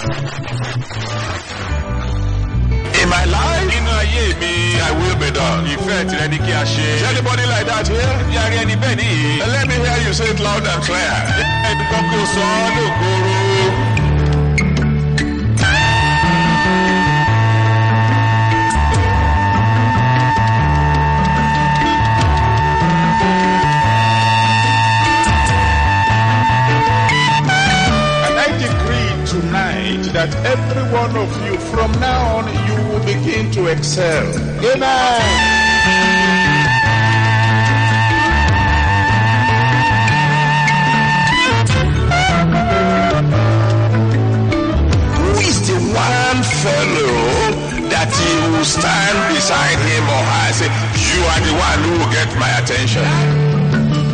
In my life, nínú ayé mi I will be done. ìfẹ́ tirẹ̀ ni kí a ṣe. Is anybody like that here? bí a rí ẹni bẹ́ẹ̀ nìyí. And let me hear you say it loud and clear. ẹni kan kí o sọ ọ́ lóògóoró. And I decree tonight that every one of you, from now on, you will begin to excel. Amen. Who is the one fellow that he will stand beside him or her and say, You are the one who will get my attention?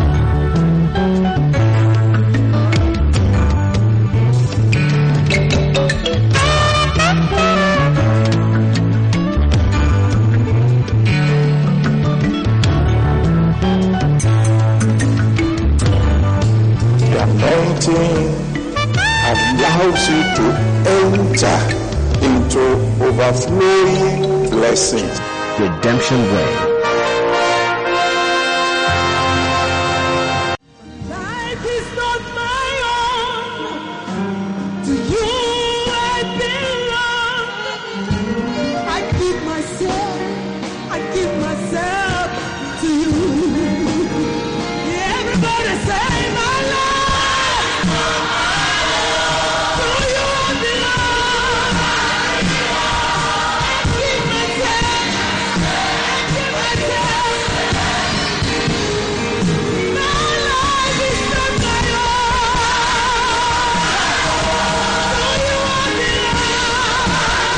The anointing allows you to enter into overflowing blessings. Redemption Way. Life is not my own. To you I belong. I give myself, I give myself to you. Everybody say my life. To you I belong. I give myself, I give myself. My life is not my own. To you I belong.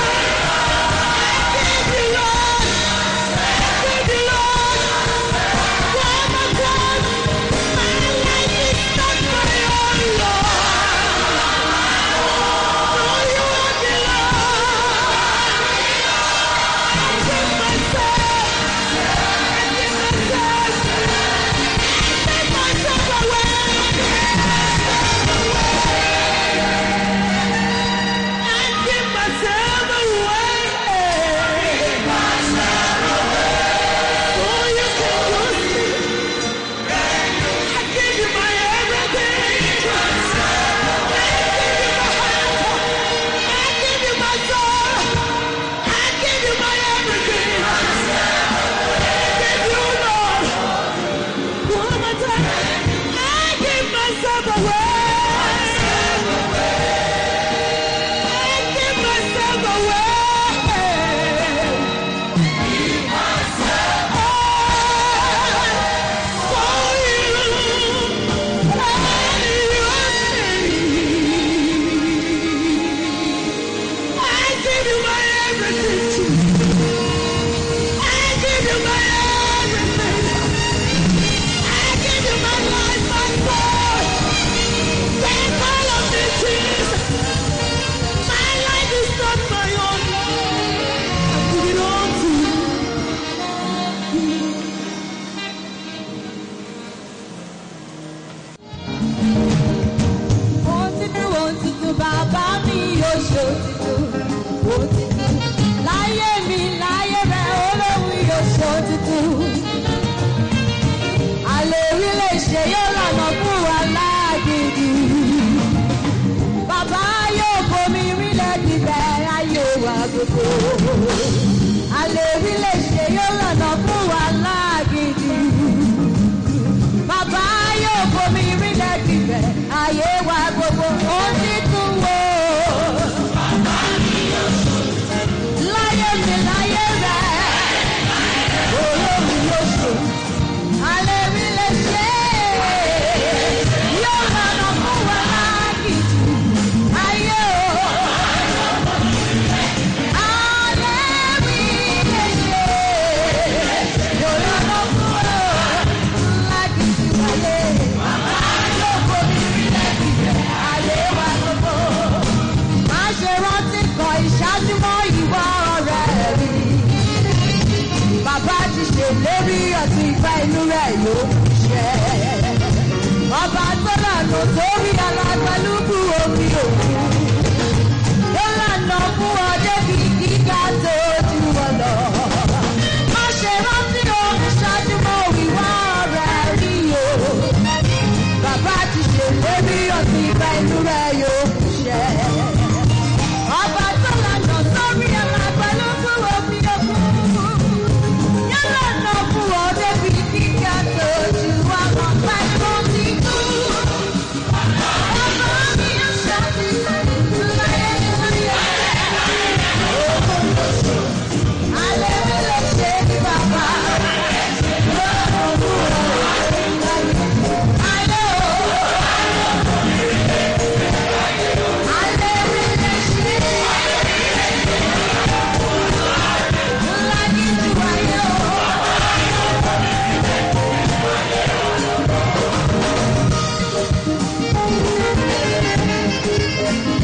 I give you, Lord. I give you, Lord. One more time. My life is not my own, Lord. To you I belong. I give myself. I give myself. Take myself away. I give myself away. So you can use me. I give you my everything. I give you my heart. I give you my soul. I give you my everything. Give you, Lord. One more time. I give myself away. I give myself away. For you, I give you my everything. I give you my everything. I give you my life, my soul. Take all of me, Jesus. My life is not my own. I give it all to you. Òtítù òtítù bàbá mi yóò ṣe òtítù òtítù. Láyé mi láyé rẹ̀ olóhùn yóò ṣe òtítù. Àlè rí lè ṣe yóò lànà fún wa láàgìdì. Bàbá yóò bomi rílẹ̀ dìbẹ̀ ayé wa gbogbo. Àlè rí lè ṣe yóò lànà fún wa láàgìdì. Bàbá yóò bomi rílẹ̀ dìbẹ̀ ayé wa gbogbo. Ó ti tún wò. Láyé mi láyé rẹ̀, olóhùn yóò ṣe. Àlè rí lè ṣe. Yóò lànà fún wa láàgìdì. Ayé o. Àlè rí lè ṣe. Yóò lànà fún wa láàgìdì wáyé. Yóò bomi rílẹ̀ dìbẹ̀ ayé wa gbogbo. Má ṣe rántí kan ìṣáájú mọ́ ìwọ ọ̀rẹ́ mi. Bàbá ti ṣèlérí ọtí ìfẹ́ inú rẹ̀ yóò ṣẹ. Ọba tó lànà sórí alágbálúgbú omi òkun.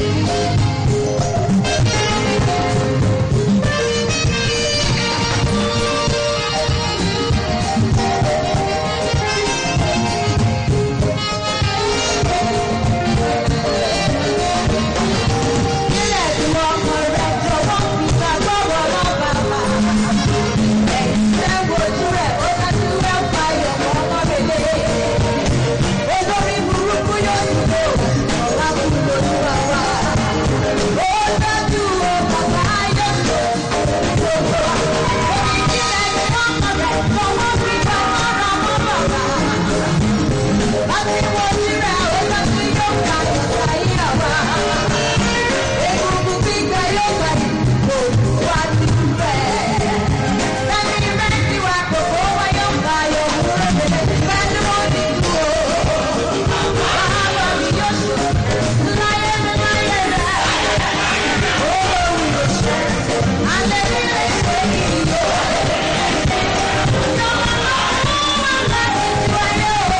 Nílẹ̀ tí wọ́n kọ rẹ̀ jọ̀wọ́ fi gbàgbọ́ wọ̀ lọ́ bàbá. Ẹ̀yin tẹ́ wojú rẹ̀ ó dájú rẹ̀ ń payọ̀ mọ́ ọmọ rere. Olórí burúkú yóò dúró, ọ̀la kú lójú àwa. Ó dájú o, bàbá yóò tó gbogbo wa. Nílẹ̀ tí wọ́n kọ rẹ̀ jọ̀wọ́ fi gbàgbọ́ rọ̀ mọ́ bàbá. Láti wojú rẹ̀ ó dájú yóò payọ̀ sáyé àwa. Egungun gbígbẹ yóò gbẹ kò wá ti bẹ̀. Lẹ́ni méjì wá kòkó wá yóò gbà yóò kúrò lè bẹ́ẹ̀ni wọ́n ti kú o. Bàbá mi yóò ṣe láyé mi láyé rẹ̀. Olóhùn yóò ṣe alẹ́ nílé ṣe kìí o. Ìjọba lọ́wọ́ wà láti wáyé o.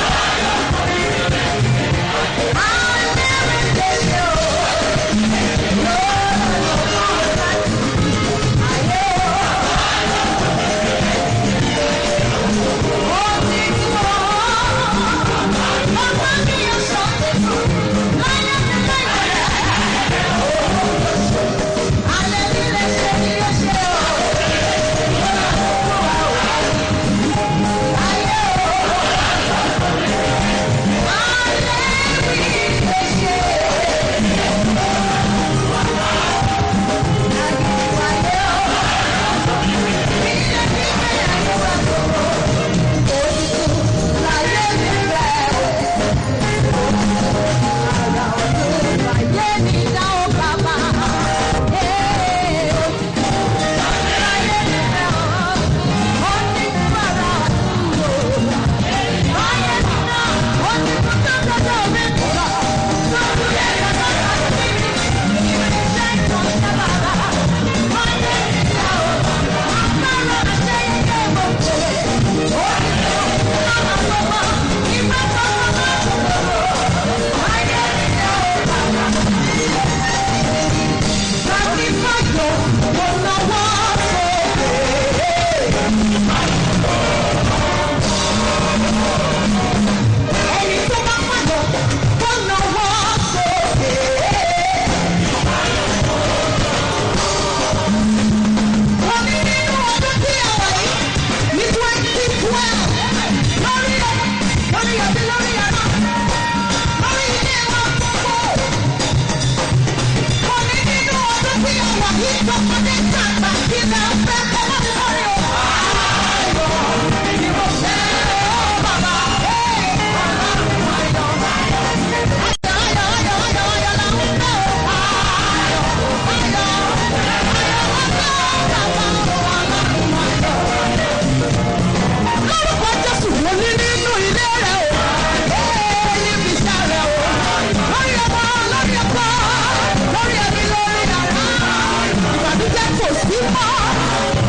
Àwọn ẹlẹ́rìí lè ṣe o. Ẹni tó bá pàgọ́ tó náwó sókè. Omi nínú ọdún tí a wà yìí ní twenty twelve lórí ọmọ lórí ọbí lórí ọmọ lórí ilé wa gbogbo. Omi nínú ọdún tí a wà yìí tọmọdé tàgbà kí lè fẹ́ kọ́mọ́ mi lórí o. Ayọ̀ ni mo fẹ́ o bàbá. Lórúkọ Jésù mo ní nínú ilé rẹ̀ o. Ee níbi iṣẹ́ rẹ̀ o. Lórí ọmọ lórí ọkọ lórí ẹbí lórí yàrá. Ìbànújẹ́ kò sí mọ́.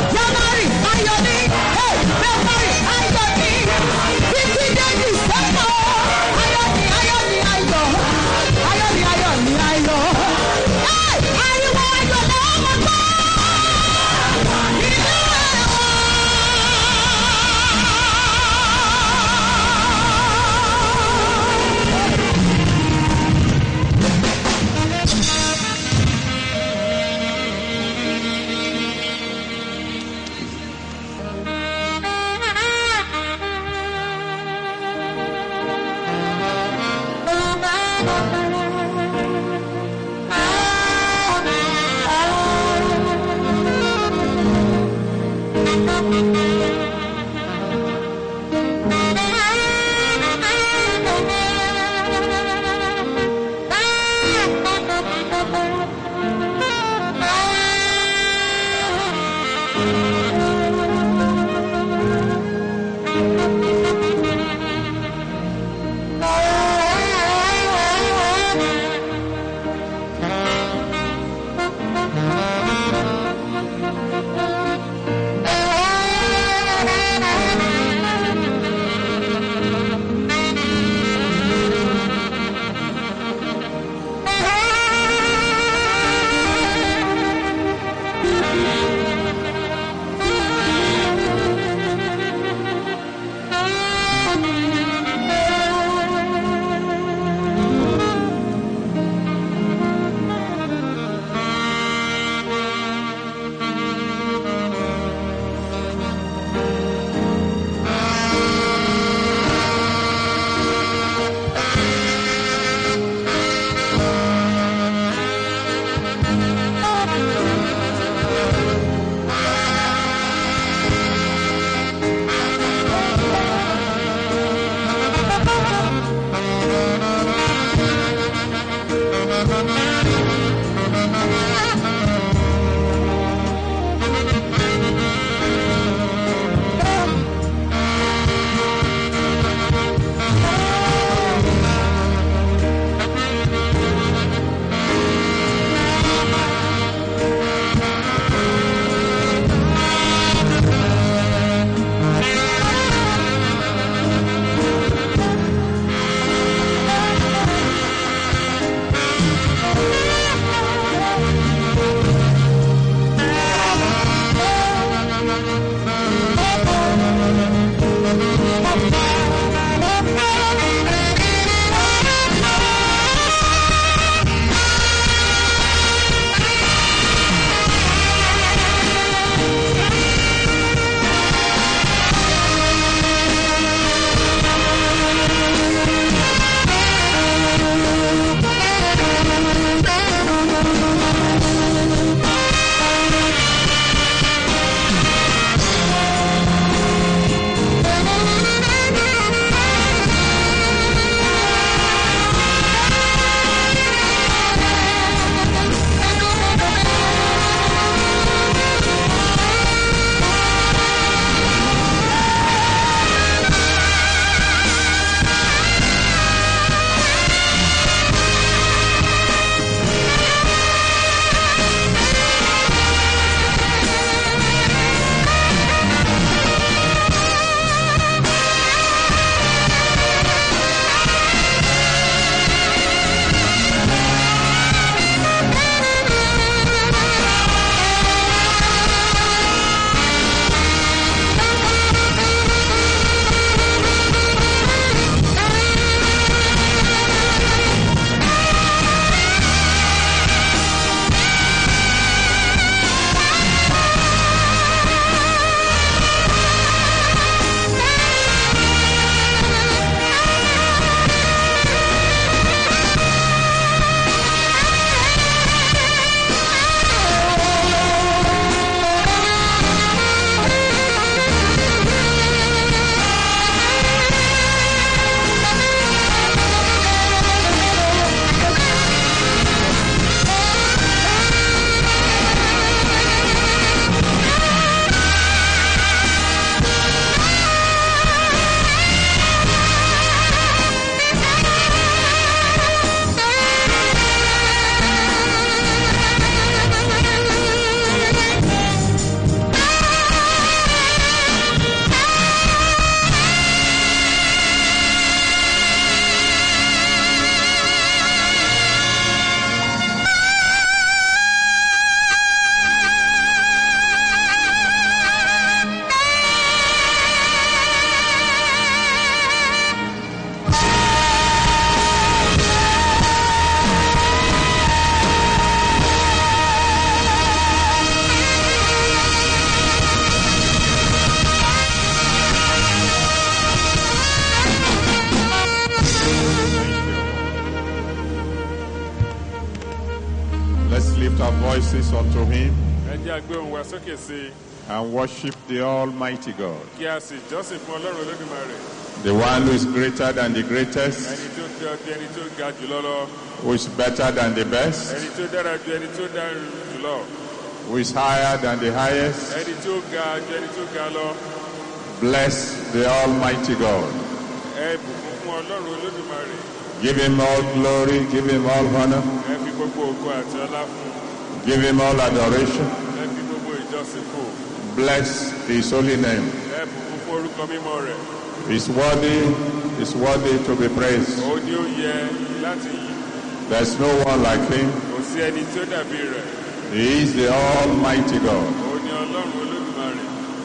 Let's lift our voices unto Him ẹ jẹ́ àgbé ohùn wa sókè sí i and worship the Almighty God, kí a sì jọ́sìn fún ọlọ́run olódùmarè the one who is greater than the greatest, ẹni tó ga ju ẹni tó ga jùlọ lọ who is better than the best, ẹni tó dára ju ẹni tó dára jùlọ who is higher than the highest. ẹni tó ga ju ẹni tó ga lọ Bless the Almighty God. ẹ bùkún fún ọlọ́run olódùmarè Give Him all glory, give Him all honor, ẹ fi gbogbo ògo àti ọlá fún give Him all adoration. ẹ fi gbogbo ìjọsìn fún Bless His holy name. ẹ bùkún fún orúkọ mímọ́ rẹ̀ He's worthy, He's worthy to be praised. ó ní ó yẹ láti yìn There's no one like Him. kò sí ẹni tí ó dàbí rẹ̀ He is the Almighty God. ó ní ọlọ́run olódùmarè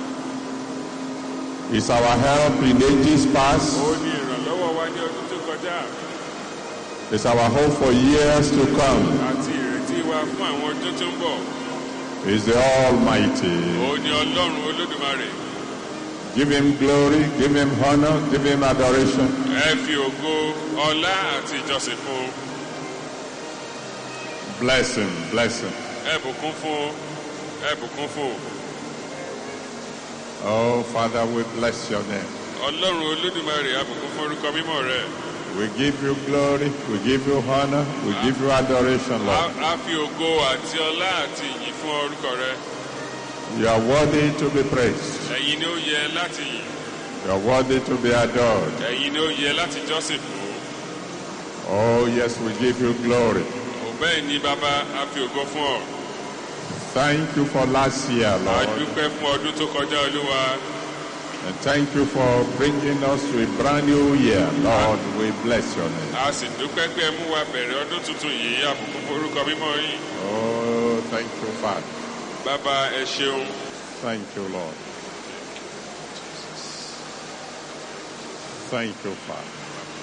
He's our help in ages past. ó ní ìrànlọ́wọ́ wa ní ọdún tó kọjá It's our hope for years to come. àti ìrètí wa fún àwọn ọjọ́ tó ń bọ̀ He's the Almighty. ó ní ọlọ́run olódùmarè Give Him glory, give Him honor, give Him adoration. ẹ fi ògo ọlá àti ìjọsìn fún Bless Him, bless Him. ẹ bùkún fún ẹ bùkún fún Oh, Father, we bless your name. ọlọ́run olódùmarè a bùkún fún orúkọ mímọ́ rẹ̀ We give you glory, we give you honor, we give you adoration, a Lord. a fi ògo àti ọlá àti ìyìn fún orúkọ rẹ̀ You are worthy to be praised. ẹ̀yin ni ó yẹ láti yìn You are worthy to be adored. ẹ̀yin ni ó yẹ láti jọ́sìn fún Oh, yes, we give you glory. ò bẹ́ẹ̀ ni bàbá a fi ògo fún ọ Thank you for last year, a Lord. dúpẹ́ fún ọdún tó kọjá olúwa And thank you for bringing us to a brand new year. Lord, we bless your name. a sì dúpẹ́ pé ẹ mú wa bẹ̀rẹ̀ ọdún tuntun yìí a bùkún fún orúkọ mímọ́ yín Oh, thank you, Father. bàbá ẹ ṣeun Thank you, Lord. Thank you, Father.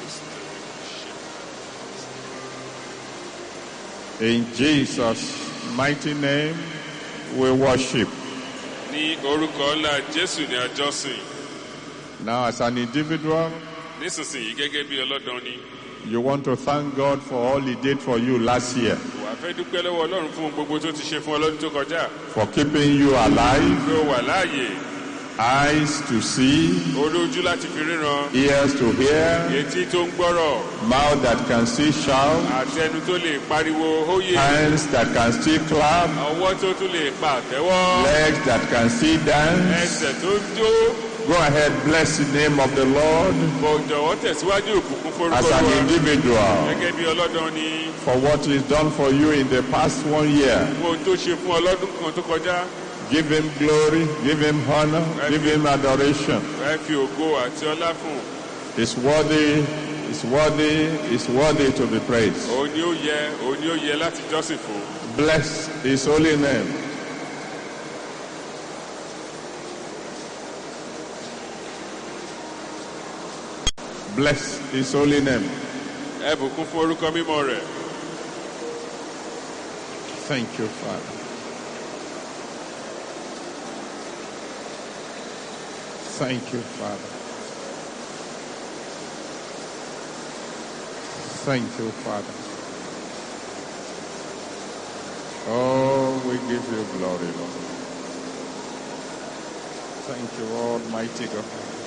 In Jesus' mighty name, we worship. ní orúkọ ńlá jésù ní àjọsìn Now, as an individual, nísinsìnyí gẹ́gẹ́ bí ọlọ́dàn ni you want to thank God for all He did for you last year, wà fẹ́ dúpẹ́ lọ́wọ́ ọlọ́run fún ohun gbogbo tó ti ṣe fún ọlọ́dún tó kọjá for keeping you alive, pé ó wà láàyè eyes to see, orí ojú láti fi ríran ears to hear, etí tó ń gbọ́rọ̀ mouth that can still shout, àti ẹnu tó lè pariwo hóyè hands that can still clap, ọwọ́ tó tún lè pa àtẹ́wọ́ legs that can still dance. ẹsẹ̀ tó ń jó Go ahead, bless the name of the Lord kò jọ̀wọ́ tẹ̀síwájú òkùnkùn forúkọ as an Olúwa individual gẹ́gẹ́ bí ọlọ́dàn ni for what He's done for you in the past one year. ohun tó ṣe fún ọlọ́dún kan tó kọjá Give Him glory, give Him honor, give Him adoration. ẹ fi ògo àti ọlá fún He's worthy, He's worthy, He's worthy to be praised. òun ni ó yẹ òun ni ó yẹ láti jọ́sìn fún Bless His holy name. Bless His holy name. ẹ bùkún fún orúkọ mímọ́ rẹ̀ Thank you, Father. Thank you, Father. Thank you, Father. Oh, we give you glory, Lord. Thank you, Almighty God.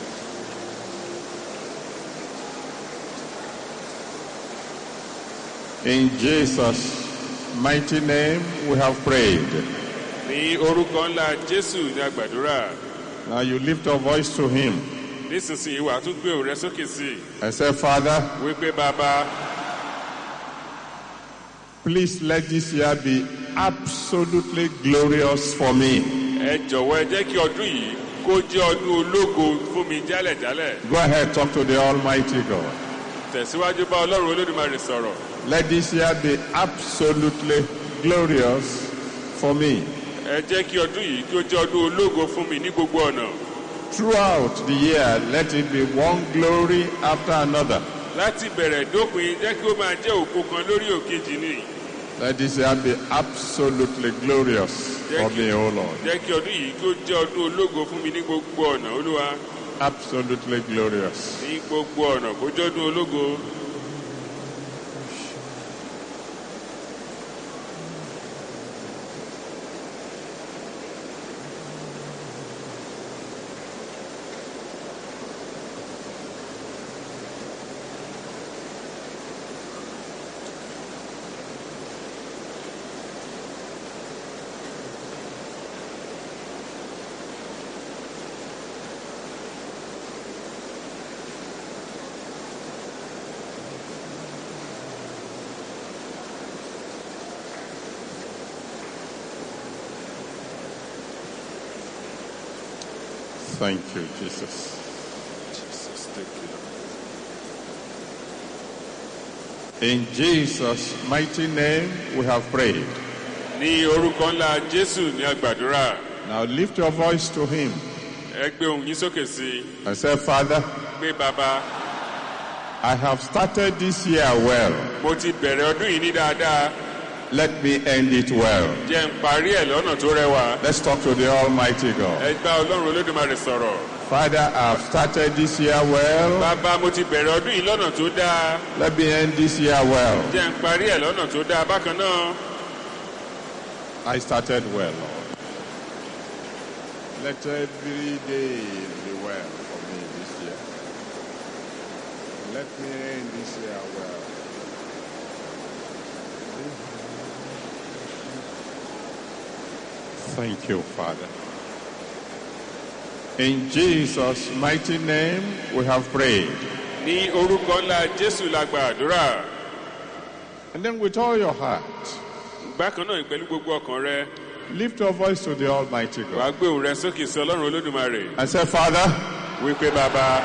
In Jesus' mighty name, we have prayed. ní orúkọ ńlá jésù ní àgbàdúrà Now you lift your voice to Him nísinsìnyí wàá tún gbé òun rẹ sókè sí i and say, Father, wípé bàbá please let this year be absolutely glorious for me. ẹ jọ̀wọ́ ẹ jẹ́ kí ọdún yìí kó jẹ́ ọdún ológo fún mi jálẹ̀jálẹ̀ Go ahead, talk to the Almighty God. tẹ̀síwájú bá ọlọ́run olódùmarè sọ̀rọ̀ Let this year be absolutely glorious for me. ẹ jẹ́ kí ọdún yìí kí ó jẹ́ ọdún ológo fún mi ní gbogbo ọ̀nà Throughout the year, let it be one glory after another. láti bẹ̀rẹ̀ dópin jẹ́ kí ó máa jẹ́ òkú kan lórí òkejì ni Let this year be absolutely glorious for me, O Lord. jẹ́ kí ọdún yìí kí ó jẹ́ ọdún ológo fún mi ní gbogbo ọ̀nà olúwa Absolutely glorious. ní gbogbo ọ̀nà kó jẹ́ ọdún ológo Thank you, Jesus. Jesus, thank you. In Jesus' mighty name, we have prayed. ní orúkọ ńlá jésù ní àgbàdúrà Now lift your voice to Him ẹ gbé ohùn yín sókè sí i and say, Father, pé bàbá I have started this year well. mo ti bẹ̀rẹ̀ ọdún yìí ní dáadáa Let me end it well. jẹ́ ń parí ẹ̀ lọ́nà tó rẹwà Let's talk to the Almighty God. ẹ gbá ọlọ́run olódùmarè sọ̀rọ̀ Father, I have started this year well. bàbá mo ti bẹ̀rẹ̀ ọdún yìí lọ́nà tó dáa Let me end this year well. jẹ́ ń parí ẹ̀ lọ́nà tó dáa bákan náà I started well, Lord. Let every day be well for me this year. Let me end this year well. Thank you, Father. In Jesus' mighty name, we have prayed. ní orúkọ ńlá jésù la gba àdúrà And then with all your heart, bákan náà pẹ̀lú gbogbo ọkàn rẹ lift your voice to the Almighty wàá God gbé ohùn rẹ sókè sí ọlọ́run olódùmarè and say, Father, wípé bàbá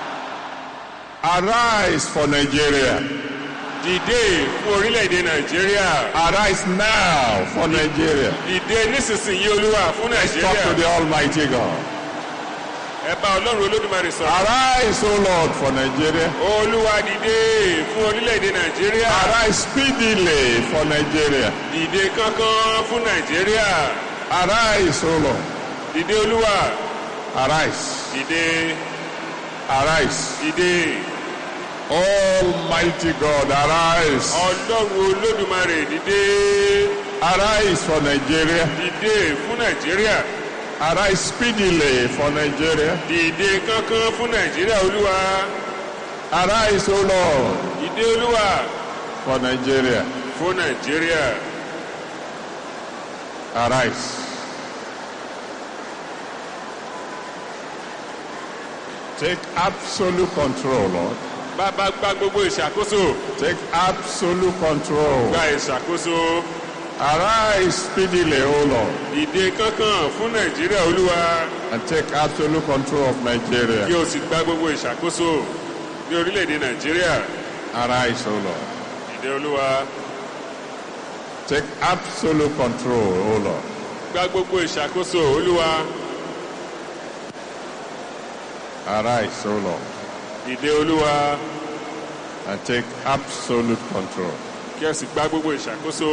arise for Nigeria. dìde fún orílẹ̀-èdè nàìjíríà Arise now for Nigeria. dìde nísinsìnyí olúwa fún Talk to nàìjíríà the Almighty God. ẹ bá ọlọ́run olódùmarè sọ̀rọ̀ Arise, O Lord, for Nigeria. olúwa dìde fún orílẹ̀-èdè nàìjíríà Arise speedily for Nigeria. dìde kánkán fún nàìjíríà Arise, O Lord. dìde olúwa Arise. dìde Arise. dìde Almighty God, arise. ọlọ́run olódùmarè dìde Arise for Nigeria. dìde fún nàìjíríà Arise speedily for Nigeria. dìde kánkán fún nàìjíríà olúwa Arise, O Lord, dìde olúwa for Nigeria. fún nàìjíríà Arise. Take absolute control, Lord. bàbá gba gbogbo ìṣàkóso Take absolute control. gba ìṣàkóso Arise speedily, O Lord, dìde kánkán fún nàìjíríà olúwa and take absolute control of kí Nigeria. o sì gba gbogbo ìṣàkóso ní orílẹ̀-èdè nàìjíríà Arise, O Lord. dìde olúwa Take absolute control, O Lord. gba gbogbo ìṣàkóso olúwa Arise, O Lord, dìde olúwa and take absolute control. kí o sì gba gbogbo ìṣàkóso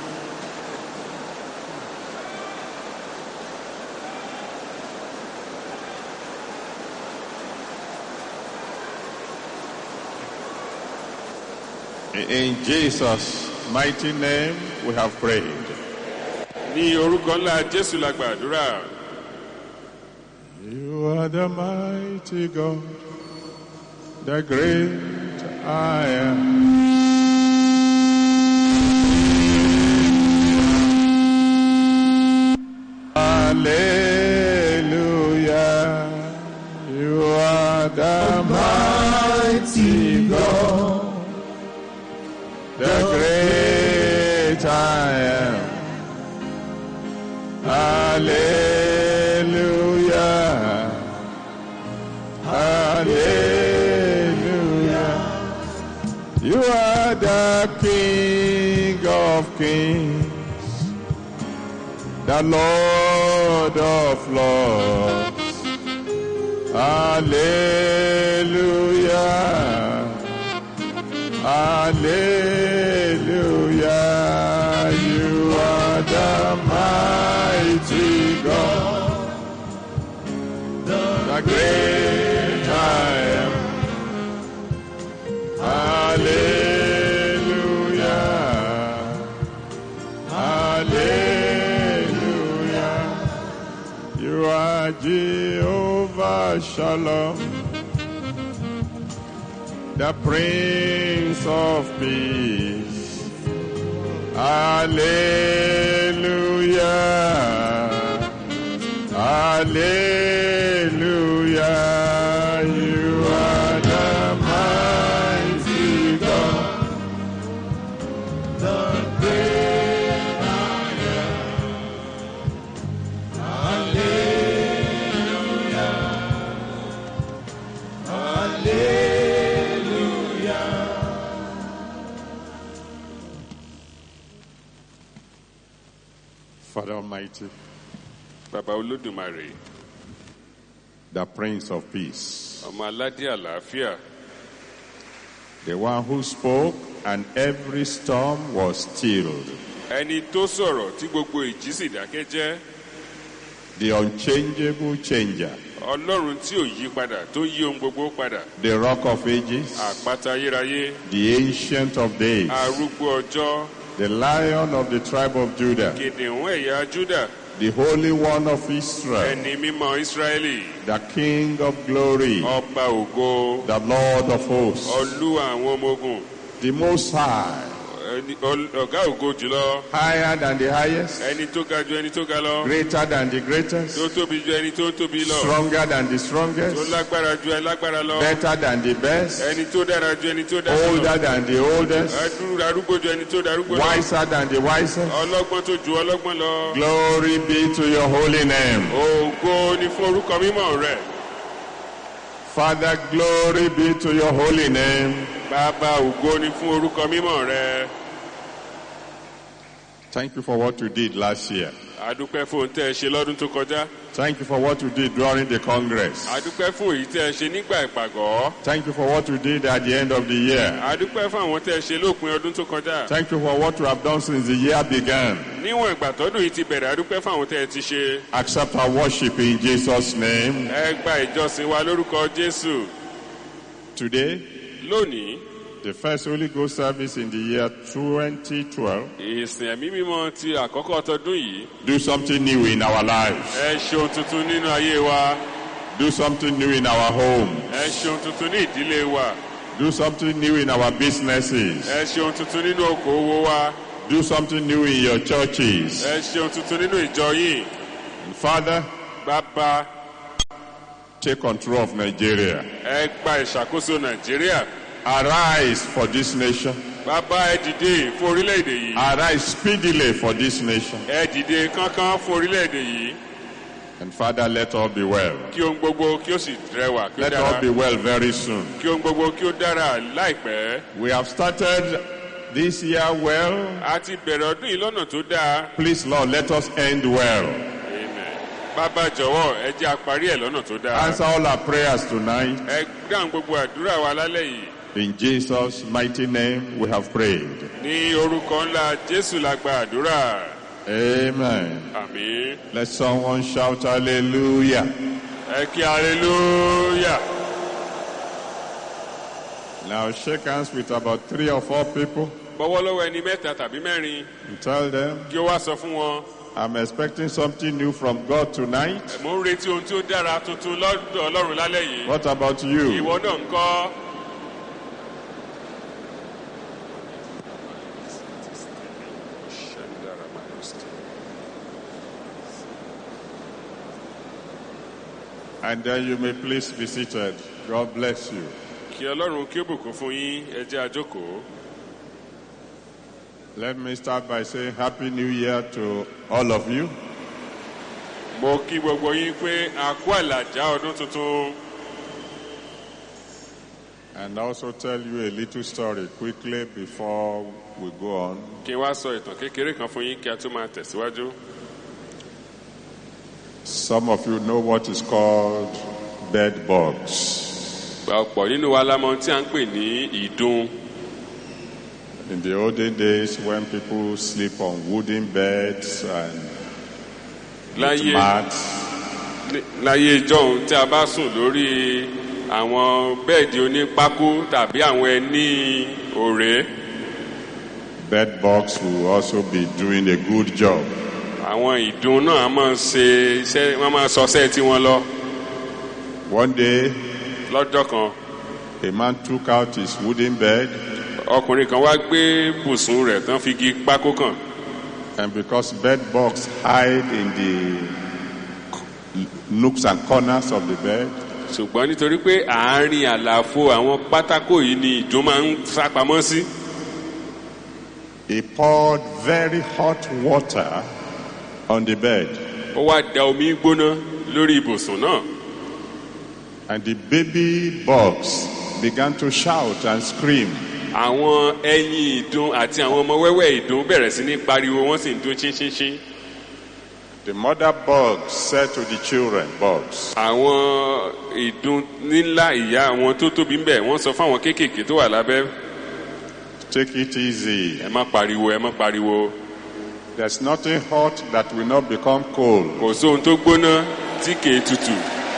In Jesus' mighty name, we have prayed. ní orúkọ ńlá jésù la gbàdúrà You are the mighty God, the great I am. Hallelujah. You are the mighty God, the great I am. Hallelujah. Hallelujah. You are the King of Kings, the Lord of Lords. Hallelujah. Hallelujah. You are the mighty God, the great I am. Hallelujah. Hallelujah. You are Jehovah Shalom, the Prince of Peace. Hallelujah. Hallelujah. You are the mighty God. The great I am. Hallelujah. Father Almighty, bàbá olódùmarè the Prince of Peace, ọmọ aládé àlàáfíà the one who spoke and every storm was stilled, ẹni tó sọ̀rọ̀ tí gbogbo ìjì sì dákẹ́ jẹ́ the unchangeable changer, ọlọ́run tí ò yí padà tó yí ohun gbogbo padà the rock of ages, àpáta ayérayé the ancient of days, arúgbó ọjọ́ the lion of the tribe of Judah, kìnìún ẹ̀yà júdà the holy one of Israel, ẹni mímọ́ ísírẹ́lì the king of glory, ọba ògo the Lord of hosts, olúwa àwọn ọmọ ogun the most high, ẹni- ọl- ọ̀gá ògo jùlọ higher than the highest, ẹni tó ga ju ẹni tó ga lọ greater than the greatest, tó tóbi ju ẹni tó tóbi lọ stronger than the tó strongest, lágbára ju ẹni lágbára lọ better than the best, ẹni tó dára ju ẹni tó dára lọ older than the oldest, Adúrú- arúgbó ju ẹni tó darúgbó lọ wiser than the wisest. ọlọ́gbọ́n tó ju ọlọ́gbọ́n lọ Glory be to your holy name. ògo ni fún orúkọ mímọ́ rẹ̀ Father, glory be to your holy name. bàbá ògo ni fún orúkọ mímọ́ rẹ̀ Thank you for what you did last year. adúpẹ́ fún ohun tẹ́ ẹ ṣe lọ́dún tó kọjá Thank you for what you did during the Congress. adúpẹ́ fún èyí tẹ́ ẹ ṣe nígbà ìpàgọ́ Thank you for what you did at the end of the year. adúpẹ́ fún àwọn tẹ́ ẹ ṣe lópin ọdún tó kọjá Thank you for what you have done since the year began. níwọ̀n ìgbà tọ́dún yìí ti bẹ̀rẹ̀ adúpẹ́ fún àwọn tẹ́ ẹ ti ṣe Accept our worship in Jesus' name. ẹ gba ìjọsìn wa lórúkọ jésù Today, lónìí the first Holy Ghost service in the year 2012. ìsìn ẹ̀mí mímọ́ ti àkọ́kọ́ tọdún yìí Do something new in our lives. ẹ ṣe ohun tuntun nínú ayé wa Do something new in our home. ẹ ṣe ohun tuntun ní ìdílé wa Do something new in our businesses. ẹ ṣe ohun tuntun nínú okòwò wa Do something new in your churches. ẹ ṣe ohun tuntun nínú ìjọ yìí And Father, bàbá take control of Nigeria. ẹ gba ìṣàkóso nàìjíríà Arise for this nation. bàbá ẹ dìde fún orílẹ̀-èdè yìí Arise speedily for this nation. ẹ dìde kánkán fún orílẹ̀-èdè yìí And Father, let all be well. kí ohun gbogbo kí ó sì rẹwà kí ó Let all dára be well very soon. kí ohun gbogbo kí ó dára láìpẹ́ We have started this year well. a ti bẹ̀rẹ̀ ọdún yìí lọ́nà tó dáa Please, Lord, let us end well. Amen. bàbá jọ̀wọ́ ẹ jẹ́ àparí ẹ̀ lọ́nà tó dáa Answer all our prayers tonight. ẹ dáhùn gbogbo àdúrà wa lálẹ́ yìí In Jesus' mighty name, we have prayed. ní orúkọ ńlá jésù la gba àdúrà Amen. àmín Let someone shout hallelujah. ẹ kí aleluya Now shake hands with about three or four people bọ́wọ́ lọ́wọ́ ẹni mẹ́ta tàbí mẹ́rin and tell them, kí ó wá sọ fún wọn I'm expecting something new from God tonight. mo ń retí ohun tí ó dára tuntun lọ́dọ̀ ọlọ́run lálẹ́ yìí What about you? ìwọ náà ń kọ́ And then you may please be seated. God bless you. kí ọlọ́run kí ó bùkún fún yín ẹ jẹ́ àjókòó Let me start by saying Happy New Year to all of you. mo kí gbogbo yín pé a kú àlàjá ọdún tuntun And also tell you a little story quickly before we go on. kí n wá sọ ìtàn kékeré kan fún yín kí a tó máa tẹ̀síwájú Some of you know what is called bed bugs. ọ̀pọ̀ nínú wa la mọ ohun tí a ń pè ní ìdun In the olden days, when people sleep on wooden beds and láyé mats, ní- láyé ìjọ́un tí a bá sùn lórí àwọn bẹ́ẹ̀dì onípákó tàbí àwọn ẹní òré bed bugs will also be doing a good job. àwọn ìdun náà a máa ṣe iṣẹ́ wọ́n máa sọṣẹ́ tí wọ́n lọ One day, lọ́jọ́ kan a man took out his wooden bed, ọkùnrin kan wá gbé bùsùn rẹ̀ tán fi igi pákó kàn and because bed bugs hide in the nooks and corners of the bed, ṣùgbọ́n nítorí pé àárín àlàfo àwọn pátákó yìí ni ìdun máa ń sápamọ́ sí he poured very hot water on the bed, ó wá da omi gbóná lórí ibùsùn náà and the baby bugs began to shout and scream. àwọn ẹyin ìdun àti àwọn ọmọ wẹ́wẹ́ ìdun bẹ̀rẹ̀ sí ní pariwo wọ́n sì ń dún ṣínṣínṣín The mother bugs said to the children, bugs, àwọn ìdun nílá ìyá àwọn tó tóbi ń bẹ̀ wọ́n sọ fún àwọn kéékèèké tó wà lábẹ́ take it easy. ẹ má pariwo ẹ má pariwo There's nothing hot that will not become cold. kò sóhun tó gbóná tí kèé tutù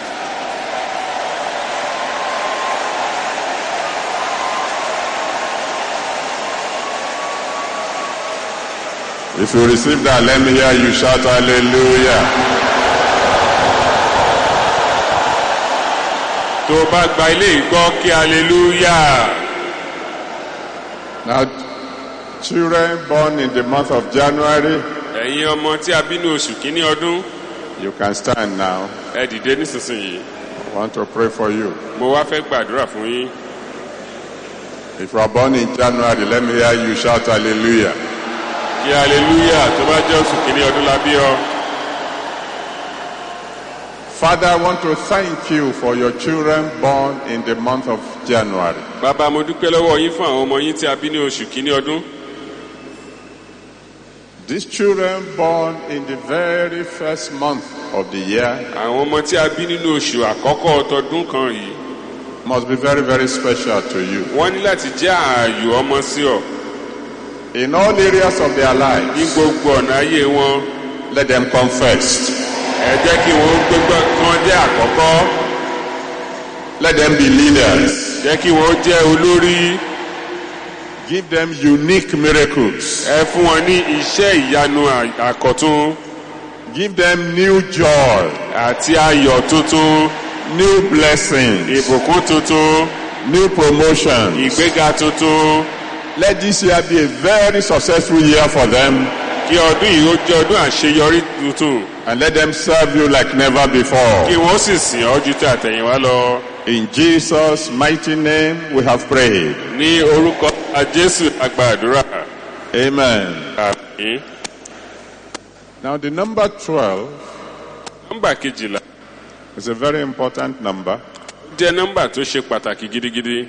If you receive that, let me hear you shout hallelujah. tó o bá gba ilé ìgbọ́ kí hallelujah Now, children born in the month of January, ẹ̀yin ọmọ tí a bí ní oṣù kínní ọdún you can stand now. ẹ dìde nísinsìnyí I want to pray for you. mo wá fẹ́ gbàdúrà fún yín If you are born in January, let me hear you shout hallelujah. kí hallelujah tó bá jẹ́ oṣù kínní ọdún la bí ọ. Father, I want to thank you for your children born in the month of January. bàbá mo dúpẹ́ lọ́wọ́ yín fún àwọn ọmọ yín tí a bí ní oṣù kínní ọdún These children born in the very first month of the year àwọn ọmọ tí a bí nínú oṣù àkọ́kọ́ ọtọdún kan yìí must be very, very special to you. wọ́n ní láti jẹ́ ààyò ọmọ sí ọ In all areas of their ní lives, gbogbo ọ̀nà ayé wọn let them come first. ẹ jẹ́ kí wọ́n gbégbá kan jẹ́ àkọ́kọ́ Let them be leaders. jẹ́ kí wọ́n jẹ́ olórí Give them unique miracles. ẹ fún wọn ní iṣẹ́ ìyanu à- àkọ́tún Give them new joy, àti ayọ̀ tuntun new blessings, ìbùkún tuntun new promotions. ìgbéga tuntun Let this year be a very successful year for them kí ọdún yìí ó jẹ́ ọdún àṣeyọrí tuntun and let them serve you like never kí before. wọ́n sì sìn ọ́ ju tí àtẹ̀yìnwá lọ In Jesus' mighty name we have prayed. ní orúkọ jésù àgbàdúrà Amen. àmín. Now the number 12 nọ́mbà kejìlá is a very important number. jẹ́ nọ́mbà tó ṣe pàtàkì gidigidi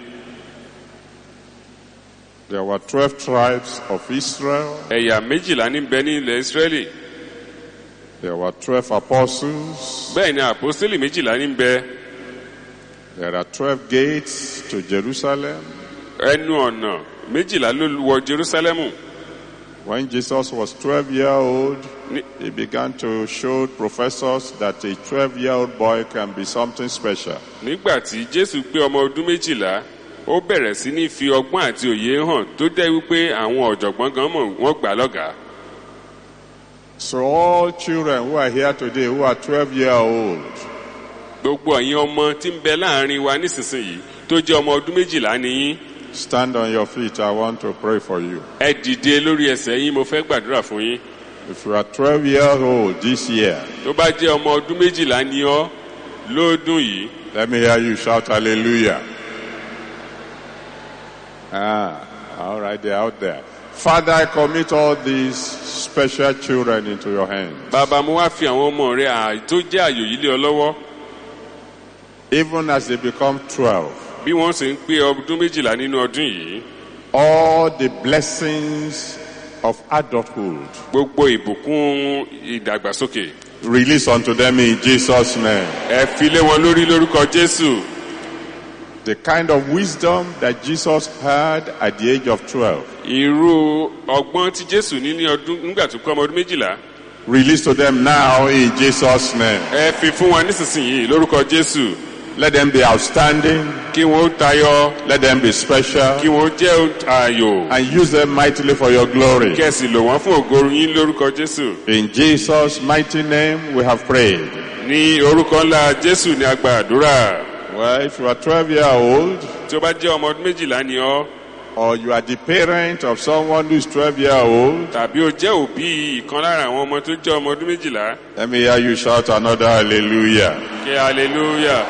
There were 12 tribes of Israel. ẹ̀yà méjìlá ní bẹ ní ilẹ̀ ìsírẹ́lì There were 12 apostles. bẹ́ẹ̀ ni àpọ́sítélì méjìlá ní bẹ There are 12 gates to Jerusalem. ẹnu ọ̀nà méjìlá ló wọ jerúsálẹ́mù When Jesus was 12 years old, Ni- he began to show professors that a 12 year old boy can be something special. nígbà tí jésù pé ọmọ ọdún méjìlá ó bẹ̀rẹ̀ sí ní fi ọgbọ́n àti òye hàn tó jẹ́ wípé àwọn ọ̀jọ̀gbọ́n gan mọ̀ wọ́n gbà á lọ́gàá So all children who are here today who are 12 years old, gbogbo ẹ̀yin ọmọ tí ń bẹ láàrin wa nísinsìnyí tó jẹ́ ọmọ ọdún méjìlá nìyí stand on your feet. I want to pray for you. ẹ dìde lórí ẹsẹ̀ yín mo fẹ́ gbàdúrà fún yín If you are 12 years old this year, tó bá jẹ́ ọmọ ọdún méjìlá ni ọ́ lóòdún yìí let me hear you shout hallelujah. Ah, all right, they're out there. Father, I commit all these special children into your hands. bàbá mo wá fi àwọn ọmọ rẹ àì tó jẹ́ àyò yìí lé ọ lọ́wọ́ Even as they become 12, bí wọ́n sì ń pé ọdún méjìlá nínú ọdún yìí all the blessings of adulthood gbogbo ìbùkún ìdàgbàsókè release unto them in Jesus' name. ẹ fi lé wọn lórí lórúkọ jésù The kind of wisdom that Jesus had at the age of 12, irú ọgbọ́n tí jésù ní ní ọdún nígbà tó kọ́ ọmọ ọdún méjìlá release to them now in Jesus' name. ẹ fi fún wọn nísinsìnyí lórúkọ jésù Let them be outstanding, kí wọn ó tayọ let them be special, kí wọn ó jẹ́ ààyò and use them mightily for your glory. kẹsì lò wọ́n fún ògo yín lórúkọ jésù In Jesus' mighty name we have prayed. ní orúkọ ńlá jésù ní agba àdúrà Well, if you are 12 years old, tí ó bá jẹ́ ọmọ ọdún méjìlá ni ọ́ or you are the parent of someone who is 12 years old, tàbí o jẹ́ òbí ìkan lára àwọn ọmọ tó jẹ́ ọmọ ọdún méjìlá let me hear you shout another hallelujah. kí hallelujah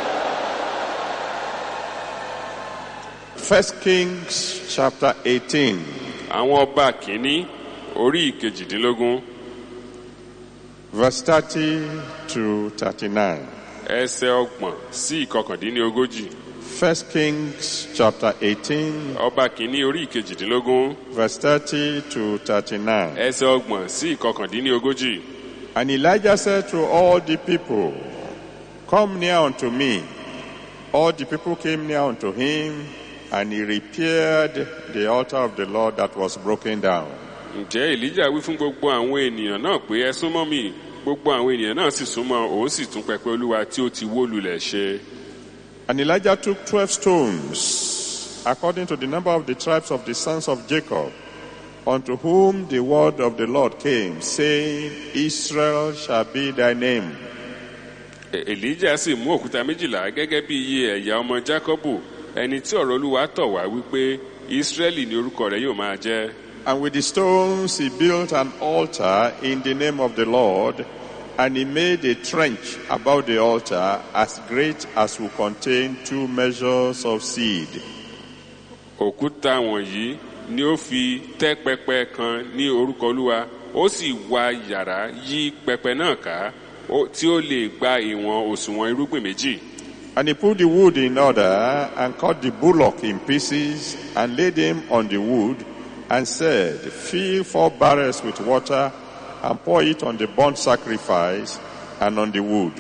First Kings chapter 18, àwọn ọba kìíní orí ìkejìdínlógún verse 30 to 39. ẹsẹ̀ ọgbọ̀n sí ìkọkàndínlógójì First Kings chapter 18, ọba kìíní orí ìkejìdínlógún verse 30 to 39. ẹsẹ̀ ọgbọ̀n sí ìkọkàndínlógójì And Elijah said to all the people, Come near unto me. All the people came near unto him, and he repaired the altar of the Lord that was broken down. ǹjẹ́ èlíjà wí fún gbogbo àwọn ènìyàn náà pé ẹ súnmọ́ mi gbogbo àwọn ènìyàn náà sì súnmọ́ òun sì tún pẹpẹ olúwa tí ó ti wó lulẹ̀ ṣe. And Elijah took twelve stones, according to the number of the tribes of the sons of Jacob, unto whom the word of the Lord came, saying, Israel shall be thy name. E- èlíjà sì mú òkúta méjìlá gẹ́gẹ́ bí iye ẹ̀yà ọmọ jákọ́bù ẹni tí ọ̀rọ̀ olúwa tọ̀ wá wípé ísírẹ́lì ni orúkọ rẹ̀ yóò máa jẹ́. And with the stones he built an altar in the name of the Lord, and he made a trench about the altar as great as will contain two measures of seed. òkúta wọ̀nyí ni ó fi tẹ́ pẹpẹ kan ní orúkọ olúwa ó sì wa yàrá yí pẹpẹ náà ká ó- tí ó lè gba ìwọ̀n òṣùwọ̀n irúgbìn méjì. And he put the wood in order and cut the bullock in pieces and laid him on the wood and said, Fill four barrels with water and pour it on the burnt sacrifice and on the wood.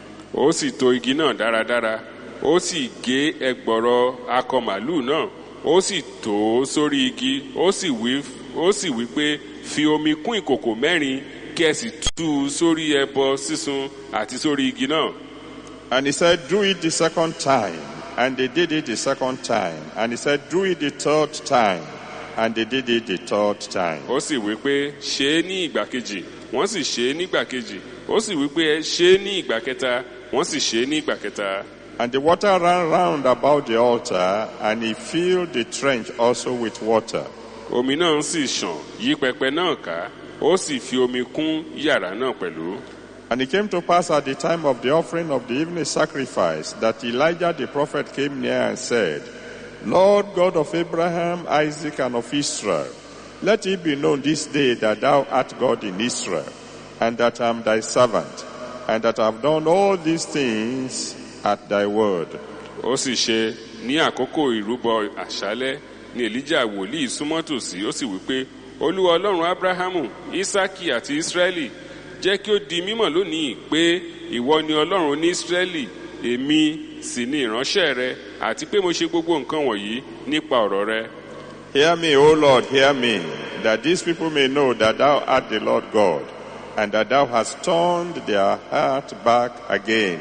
ó sì to igi náà dáradára ó sì gé ẹgbọrọ akọ màlúù náà ó sì tò ó sórí igi ó sì wí ó sì wí pé fi omi kún ìkòkò mẹ́rin kí ẹ sì tú u sórí ẹbọ sísun àti sórí igi náà And he said, Do it the second time. And they did it the second time. And he said, Do it the third time. And they did it the third time. ó sì wí pé ṣe é ní ìgbà kejì wọ́n sì ṣe é nígbà kejì ó sì wí pé ṣe é ní ìgbà kẹta wọ́n sì ṣe é ní ìgbà kẹta And the water ran round about the altar, and he filled the trench also with water. omi náà sì ṣàn yí pẹpẹ náà ká ó sì fi omi kún yàrá náà pẹ̀lú. And it came to pass at the time of the offering of the evening sacrifice that Elijah the prophet came near and said, Lord God of Abraham, Isaac, and of Israel, let it be known this day that thou art God in Israel, and that I am thy servant, and that I have done all these things at thy word. ó sì ṣe ní àkókò ìrúbọ àṣálẹ́ ní elijah wòlíì súnmọ́ tòsí ó sì wí pé olúwa ọlọ́run abrahamu isaki àti israẹli jẹ́ kí ó di mímọ̀ lónìí pé ìwọ ni ọlọ́run ní israẹli èmi sì ni ìránṣẹ́ rẹ àti pé mo ṣe gbogbo nǹkan wọ̀nyí nípa ọ̀rọ̀ rẹ. Hear me, O Lord, hear me, that these people may know that thou art the Lord God, and that thou hast turned their heart back again.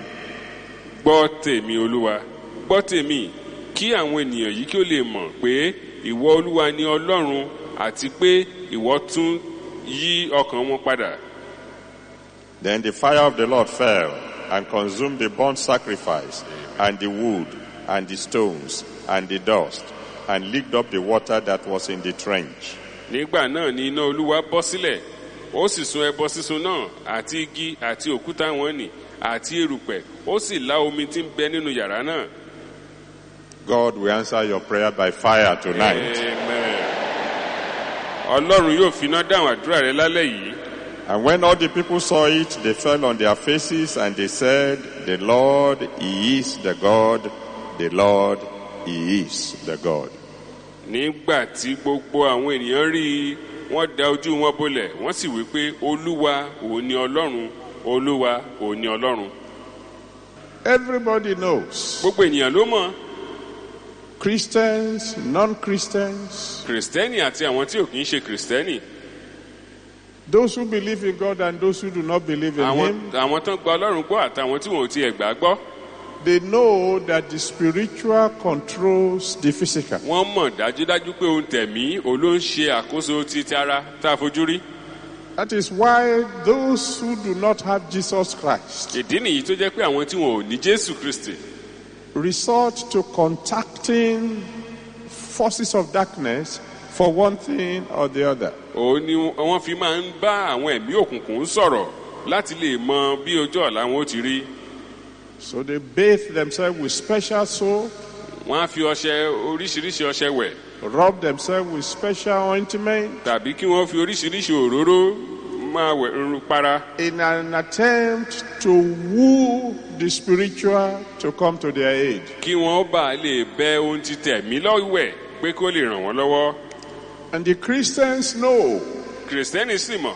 gbọ́ tèmi olúwa gbọ́ tèmi kí àwọn ènìyàn yìí kí ó lè mọ̀ pé ìwọ olúwa ni ọlọ́run àti pé ìwọ tún yí ọkàn wọn padà. Then the fire of the Lord fell and consumed the burnt sacrifice and the wood and the stones and the dust and licked up the water that was in the trench. nígbà náà ni iná olúwa bọ́ sílẹ̀ ó sì sun ẹbọ sísun náà àti igi àti òkúta wọn nì àti erùpẹ̀ ó sì lá omi tí ń bẹ nínú yàrá náà. God will answer your prayer by fire tonight. Amen. ọlọ́run yóò finá dáhùn àdúrà rẹ lálẹ́ yìí. And when all the people saw it, they fell on their faces and they said, The Lord, He is the God. The Lord, He is the God. nígbà tí gbogbo àwọn ènìyàn rí i wọ́n da ojú wọn bolẹ̀ wọ́n sì wí pé olúwa òun ni ọlọ́run olúwa òun ni ọlọ́run. Everybody knows. gbogbo ènìyàn ló mọ̀ Christians, non-Christians, kìrìsìtẹ́nì àti àwọn tí ò kì í ṣe kìrìsìtẹ́nì those who believe in God and those who do not believe in àwọn Him, àwọn tó ń gba ọlọ́run gbọ́ àtàwọn tí wọn ò tiẹ̀ gbà gbọ́ they know that the spiritual controls the physical. wọ́n mọ̀ dájúdájú pé ohun tẹ̀mí òun ló ń ṣe àkóso ti ti ara tá a fojú rí. That is why those who do not have Jesus Christ ìdí nìyí tó jẹ́ pé àwọn tí wọn ò ní jésù kristi resort to contacting forces of darkness for one thing or the other. òun ni wọ́n fi máa ń bá àwọn ẹ̀mí òkùnkùn sọ̀rọ̀ láti lè mọ bí ojú ọ̀la wọn ó ti rí. So they bathe themselves with special soap, wọ́n á fi ọṣẹ oríṣiríṣi ọṣẹ wẹ̀ rub themselves with special ointment tàbí kí wọ́n fi oríṣiríṣi òróró máa wẹ̀ rún para in an attempt to woo the spiritual to come to their aid. kí wọ́n bá lè bẹ ohun ti tẹ̀mí lọ́wẹ̀ pé kó lè ràn wọ́n lọ́wọ́. And the Christians know kìrìsìtẹ́nì sì mọ̀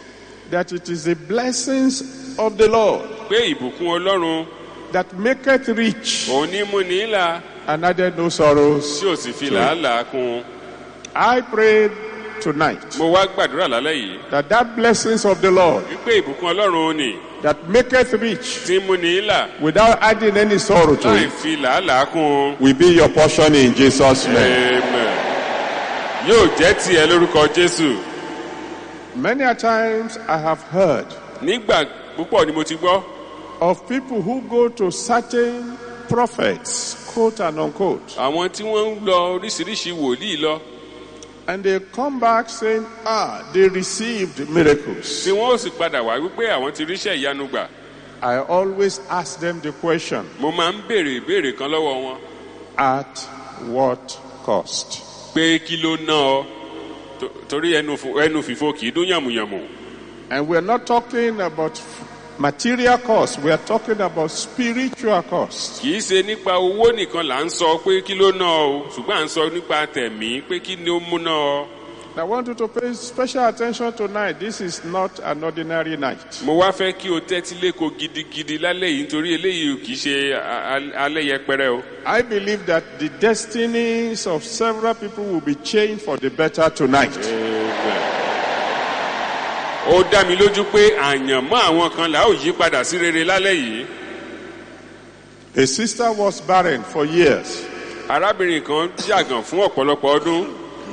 that it is the blessings of the Lord pé ìbùkún ọlọ́run that maketh rich òun ní mú ní là and added no sorrows. tí ò sì fi làálàá kún un. I prayed tonight mo wá gbàdúrà lálẹ́ yìí that that blessings of the Lord wípé ìbùkún ọlọ́run ni that maketh rich tí ń mú ní là without adding any sorrow to láì it fi làálàá kún un. will be your portion in Jesus' name. Amen. yóò jẹ́ tiẹ̀ lórúkọ jésù. Many a times I have heard nígbà púpọ̀ ni mo ti gbọ́ of people who go to certain prophets, quote and unquote, àwọn tí wọ́n ń lọ oríṣiríṣi wòlíì lọ and they come back saying, ah, they received miracles. tí wọ́n ó sì padà wá wípé àwọn ti ríṣẹ́ ìyanu gbà. I always ask them the question, mo máa ń béèrè ìbéèrè kan lọ́wọ́ wọn at what cost? pé kí ló ná ọ To- torí ẹnu fo- ẹnu fìfo kì í dún yàmùyàmù. And we're not talking about material cost, we are talking about spiritual cost. kì í ṣe nípa owó nìkan là ń sọ pé kí ló ná ọ o ṣùgbọ́n à ń sọ nípa tẹ̀mí pé kí ni ó mú ná ọ. I want you to pay special attention tonight. This is not an ordinary night. mo wá fẹ́ kí o tẹ́tí léko gidigidi lálẹ́ yìí nítorí eléyìí kì í ṣe a- a- alẹ́ yẹpẹrẹ o. I believe that the destinies of several people will be changed for the better tonight. ó dá mi lójú pé àyànmọ́ àwọn kan là ó yí padà sí rere lálẹ́ yìí. A sister was barren for years. arábìnrin kan jàgàn fún ọ̀pọ̀lọpọ̀ ọdún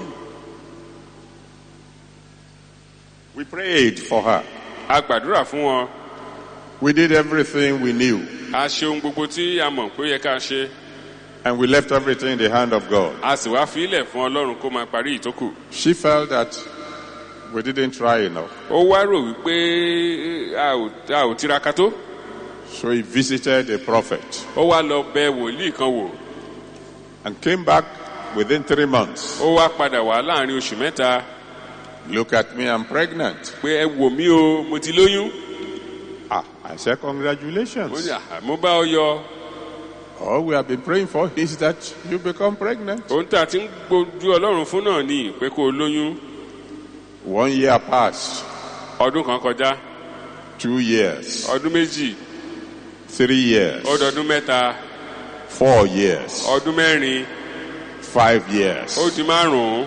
We prayed for her. a gbàdúrà fún wọn We did everything we knew, a ṣe ohun gbogbo tí a mọ̀ pé ó yẹ ká ṣe and we left everything in the hand of God. a sì wá fi ilẹ̀ fún ọlọ́run kó máa parí ìtókù. She felt that we didn't try enough. ó wá rò wípé a ò a ò tiraka tó So he visited a prophet ó wá lọ bẹ wòlíì kan wò and came back within three months. ó wá padà wá láàrin oṣù mẹ́ta Look at me, I'm pregnant. pé ẹ wò mí o mo ti lóyún Ah, I said, mo ní congratulations. "Ah, mo bá ọ yọ All we have been praying for is that you become pregnant. ohun tá a ti ń gbójú ọlọ́run fún náà ni pé kó o lóyún One year passed, ọdún kan kọjá two years, ọdún méjì three years, ọdọọdún mẹ́ta four years, ọdún mẹ́rin five years. ó di márùn-ún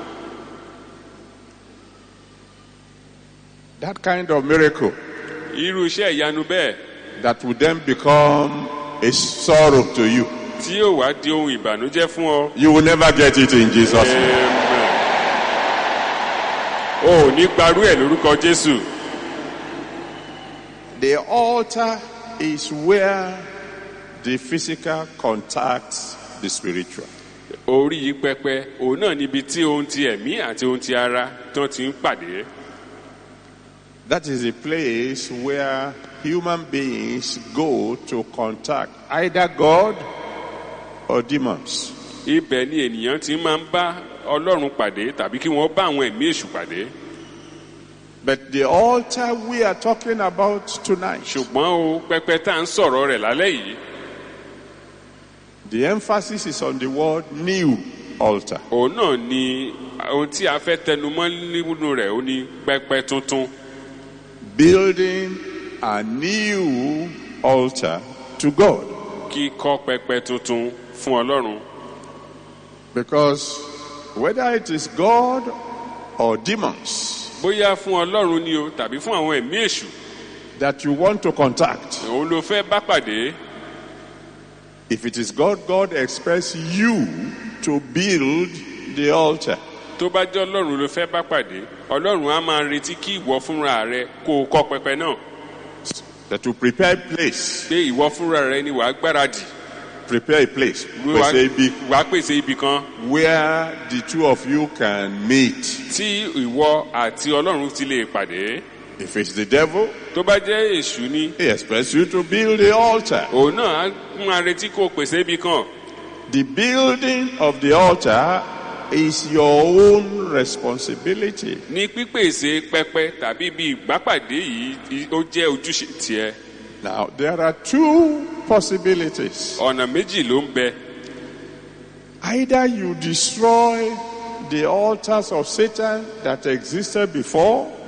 That kind of miracle irú iṣẹ́ ìyanu bẹ́ẹ̀ that would then become a sorrow to you. tí yóò wá di ohun ìbànújẹ́ fún ọ. You will never get it in Jesus' name. Amen. o ò ní gbarú ẹ̀ lórúkọ jésù The altar is where the physical contacts the spiritual. orí yìí pẹpẹ òun náà níbi tí ohun ti ẹ̀mí àti ohun ti ara tán ti ń pàdé That is a place where human beings go to contact either God or demons. ibẹ̀ ni ènìyàn ti máa ń bá ọlọ́run pàdé tàbí kí wọ́n bá àwọn ẹ̀mí èṣù pàdé But the altar we are talking about tonight, ṣùgbọ́n o pẹpẹ tá à ń sọ̀rọ̀ rẹ̀ lálẹ́ yìí the emphasis is on the word new altar. òun náà ni ohun tí a fẹ́ tẹnumọ́ nínú rẹ̀ ó ní pẹpẹ tuntun Building a new altar to God. kíkọ́ pẹpẹ tuntun fún ọlọ́run Because whether it is God or demons bóyá fún ọlọ́run ni o tàbí fún àwọn ẹ̀mí èṣù that you want to contact, òun ló fẹ́ bá pàdé if it is God, God expects you to build the altar. tó bá jẹ́ ọlọ́run ló fẹ́ bá pàdé ọlọ́run á máa retí kí ìwọ fúnra rẹ kó o kọ́ pẹpẹ náà That to prepare a place, pé ìwọ fúnra rẹ ni wàá gbáradì prepare a place, wàá pèsè ibi wàá pèsè ibì kan where the two of you can meet. tí ìwọ àti ọlọ́run ti lè pàdé If it's the devil, tó bá jẹ́ èṣù ni he expects you to build the altar. òun náà á máa retí kó o pèsè ibì kan The building of the altar is your own responsibility. ní pípèsè pẹpẹ tàbí ibi ìgbápàdé yìí ó jẹ́ ojúṣe tiẹ̀ Now, there are two possibilities. ọ̀nà méjì ló ń bẹ Either you destroy the altars of Satan that existed before,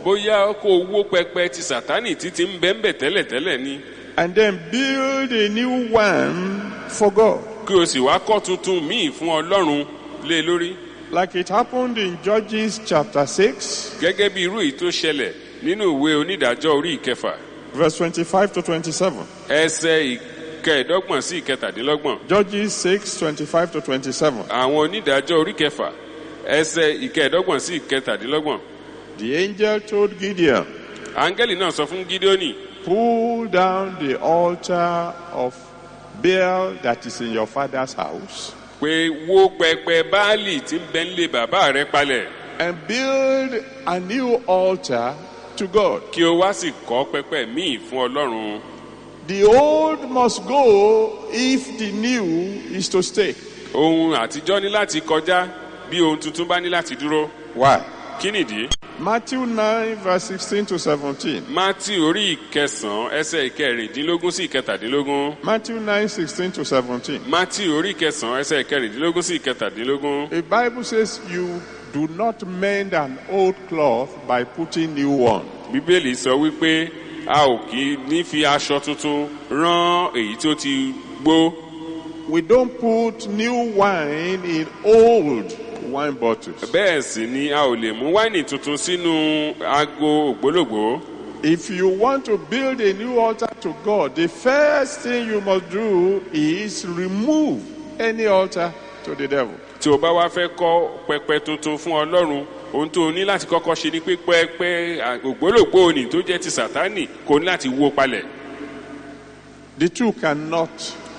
bóyá kó o wó pẹpẹ ti sàtánì títí ń bẹ́ńbẹ̀ tẹ́lẹ̀tẹ́lẹ̀ ni and then build a new one for God. kí o sì wá kọ́ tuntun míì fún ọlọ́run lé lórí Like it happened in Judges chapter 6, gẹ́gẹ́ bí irú èyí tó ṣẹlẹ̀ nínú ìwé onídàájọ́ orí ìkẹfà verse 25 to 27. ẹsẹ̀ ìkẹẹ̀dọ́gbọ̀n sí ìkẹtàdínlọ́gbọ̀n Judges 6, 25 to 27. àwọn onídàájọ́ orí kẹfà ẹsẹ̀ ìkẹẹ̀dọ́gbọ̀n sí ìkẹtàdínlọ́gbọ̀n The angel told Gideon, áńgẹ́lì náà sọ fún gídíọ́nì Pull down the altar of Baal that is in your father's house pé wó pẹpẹ báálì tí ń bẹ nílé bàbá rẹ palẹ̀ and build a new altar to God. kí o wá sì kọ́ pẹpẹ míì fún ọlọ́run The old must go if the new is to stay. ohun àtijọ́ ní láti kọjá bí ohun tuntun bá ní láti dúró Why? kí nìdí Matthew 9, verse 16 to 17. mátì orí ìkẹsàn-án ẹsẹ̀ ìkẹrìndínlógún sí ìkẹtàdínlógún Matthew 9, 16 to 17. mátì orí ìkẹsàn-án ẹsẹ̀ ìkẹrìndínlógún sí ìkẹtàdínlógún The Bible says you do not mend an old cloth by putting new one. bíbélì sọ wípé a ò kì í ní fi aṣọ tuntun rán èyí tó ti gbó We don't put new wine in old wine bottles. bẹ́ẹ̀ sì ni a ò lè mú wáìnì tuntun sínú ago ògbólógbòó If you want to build a new altar to God, the first thing you must do is remove any altar to the devil. tí o bá wá fẹ́ kọ́ pẹpẹ tuntun fún ọlọ́run ohun tó o ní láti kọ́kọ́ ṣe ni pé pẹpẹ ògbólógbòó ni tó jẹ́ ti sàtánì kò ní láti wó palẹ̀ The two cannot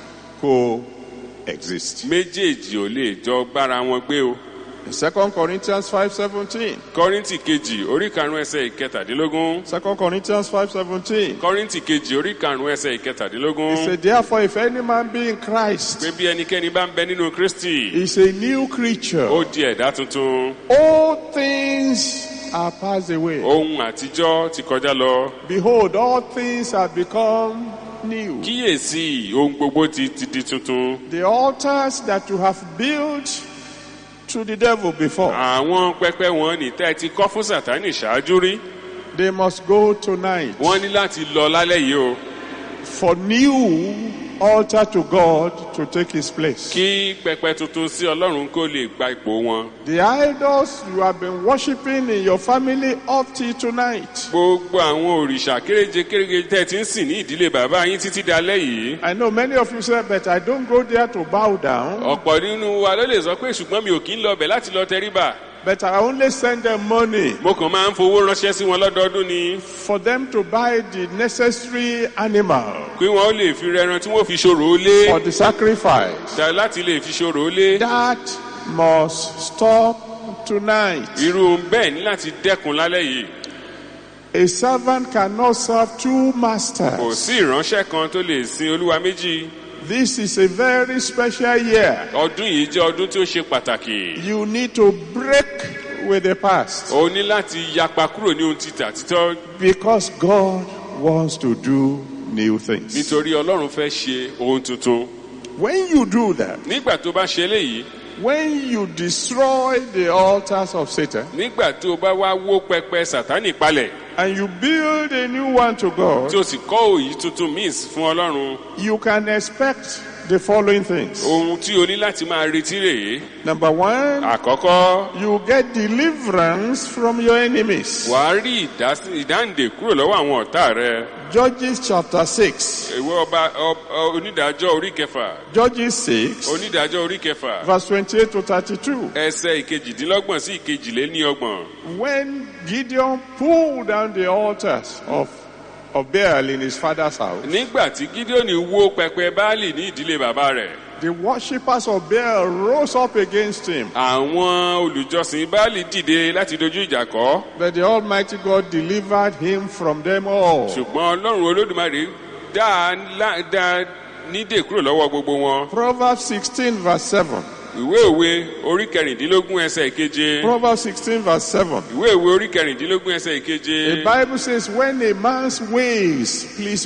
coexist. méjèèjì ò lè jọ bára wọn gbé o In 2 Corinthians 5:17. kọ́ríntì kejì orí karùn-ún ẹsẹ̀ ìkẹtàdínlógún 2 Corinthians 5:17. kọ́ríntì kejì orí karùn-ún ẹsẹ̀ ìkẹtàdínlógún He said, Therefore, if any man be in Christ, pé bí ẹnikẹ́ni bá ń bẹ nínú kristi is a new creature. ó di ẹ̀dá tuntun All things are passed away. ohun àtijọ́ ti kọjá lọ Behold, all things have become new. kíyèsí ohun gbogbo ti ti di tuntun The altars that you have built to the devil before, àwọn pẹpẹ wọn ní tẹ́ ẹ ti kọ́ fún sàtánì ṣáájú rí they must go tonight wọ́n ní láti lọ lálẹ́ yìí o for new altar to God to take his place. kí pẹpẹ tuntun sí ọlọ́run kó lè gba ipò wọn The idols you have been worshiping in your family up till tonight. gbogbo àwọn òrìṣà kéréje kéréje tẹ́ ẹ ti ń sìn ní ìdílé bàbá yín títí dalẹ́ yìí I know many of you say, but I don't go there to bow down, ọ̀pọ̀ nínú wa ló lè sọ pé ṣùgbọ́n mi ò kí ń lọ bẹ̀ láti lọ tẹríba but I only send them money mo kàn máa ń fowó ránṣẹ́ sí wọn lọ́dọọdún ni for them to buy the necessary animal pé wọn ó lè fi rẹran tí wọ́n fi ṣòro ó lé for the sacrifice. tà láti lè fi ṣòro ó lé That must stop tonight. irú bẹ́ẹ̀ ní láti dẹ́kun lálẹ́ yìí A servant cannot serve two kò masters. sí ìránṣẹ́ kan tó lè sin olúwa méjì This is a very special year. ọdún yìí jẹ́ ọdún tí ó ṣe pàtàkì You need to break with the past o ní láti yapa kúrò ní ohun títà títọ́ because God wants to do new things. nítorí ọlọ́run fẹ́ ṣe ohun tuntun When you do that, nígbà tó bá ṣe eléyìí when you destroy the altars of Satan nígbà tó bá wá wó pẹpẹ sàtánì palẹ̀ and you build a new one to God, tí o sì kọ́ òyì tuntun míì fún ọlọ́run you can expect the following things. ohun tí o ní láti máa retí rèé Number one, àkọ́kọ́ you get deliverance from your enemies. wàá rí ìdásí- ìdáǹdè kúrò lọ́wọ́ àwọn ọ̀tá rẹ Judges chapter 6. ìwé ọba ọ- ọ- onídàájọ́ orí kẹfà Judges 6, onídàájọ́ orí kẹfà verse 28 to 32. ẹsẹ̀ ìkejìdínlọ́gbọ̀n sí ìkejìléníọgbọ̀n When Gideon pulled down the altars of, of Baal in his father's house, nígbà tí gídíọ́nì wó pẹpẹ báálì ní ìdílé bàbá rẹ̀ the worshippers of Baal rose up against him. àwọn olùjọsìn báálì dìde láti dojú ìjà kọ́ But the Almighty God delivered him from them all. ṣùgbọ́n ọlọ́run olódùmarè dá a lá- dá a nídè kúrò lọ́wọ́ gbogbo wọn Proverbs 16, verse 7. ìwé òwe orí kẹrìndínlógún ẹsẹ̀ ìkeje Proverbs 16, verse 7. ìwé òwe orí kẹrìndínlógún ẹsẹ̀ ìkeje The Bible says, when a man's ways please God,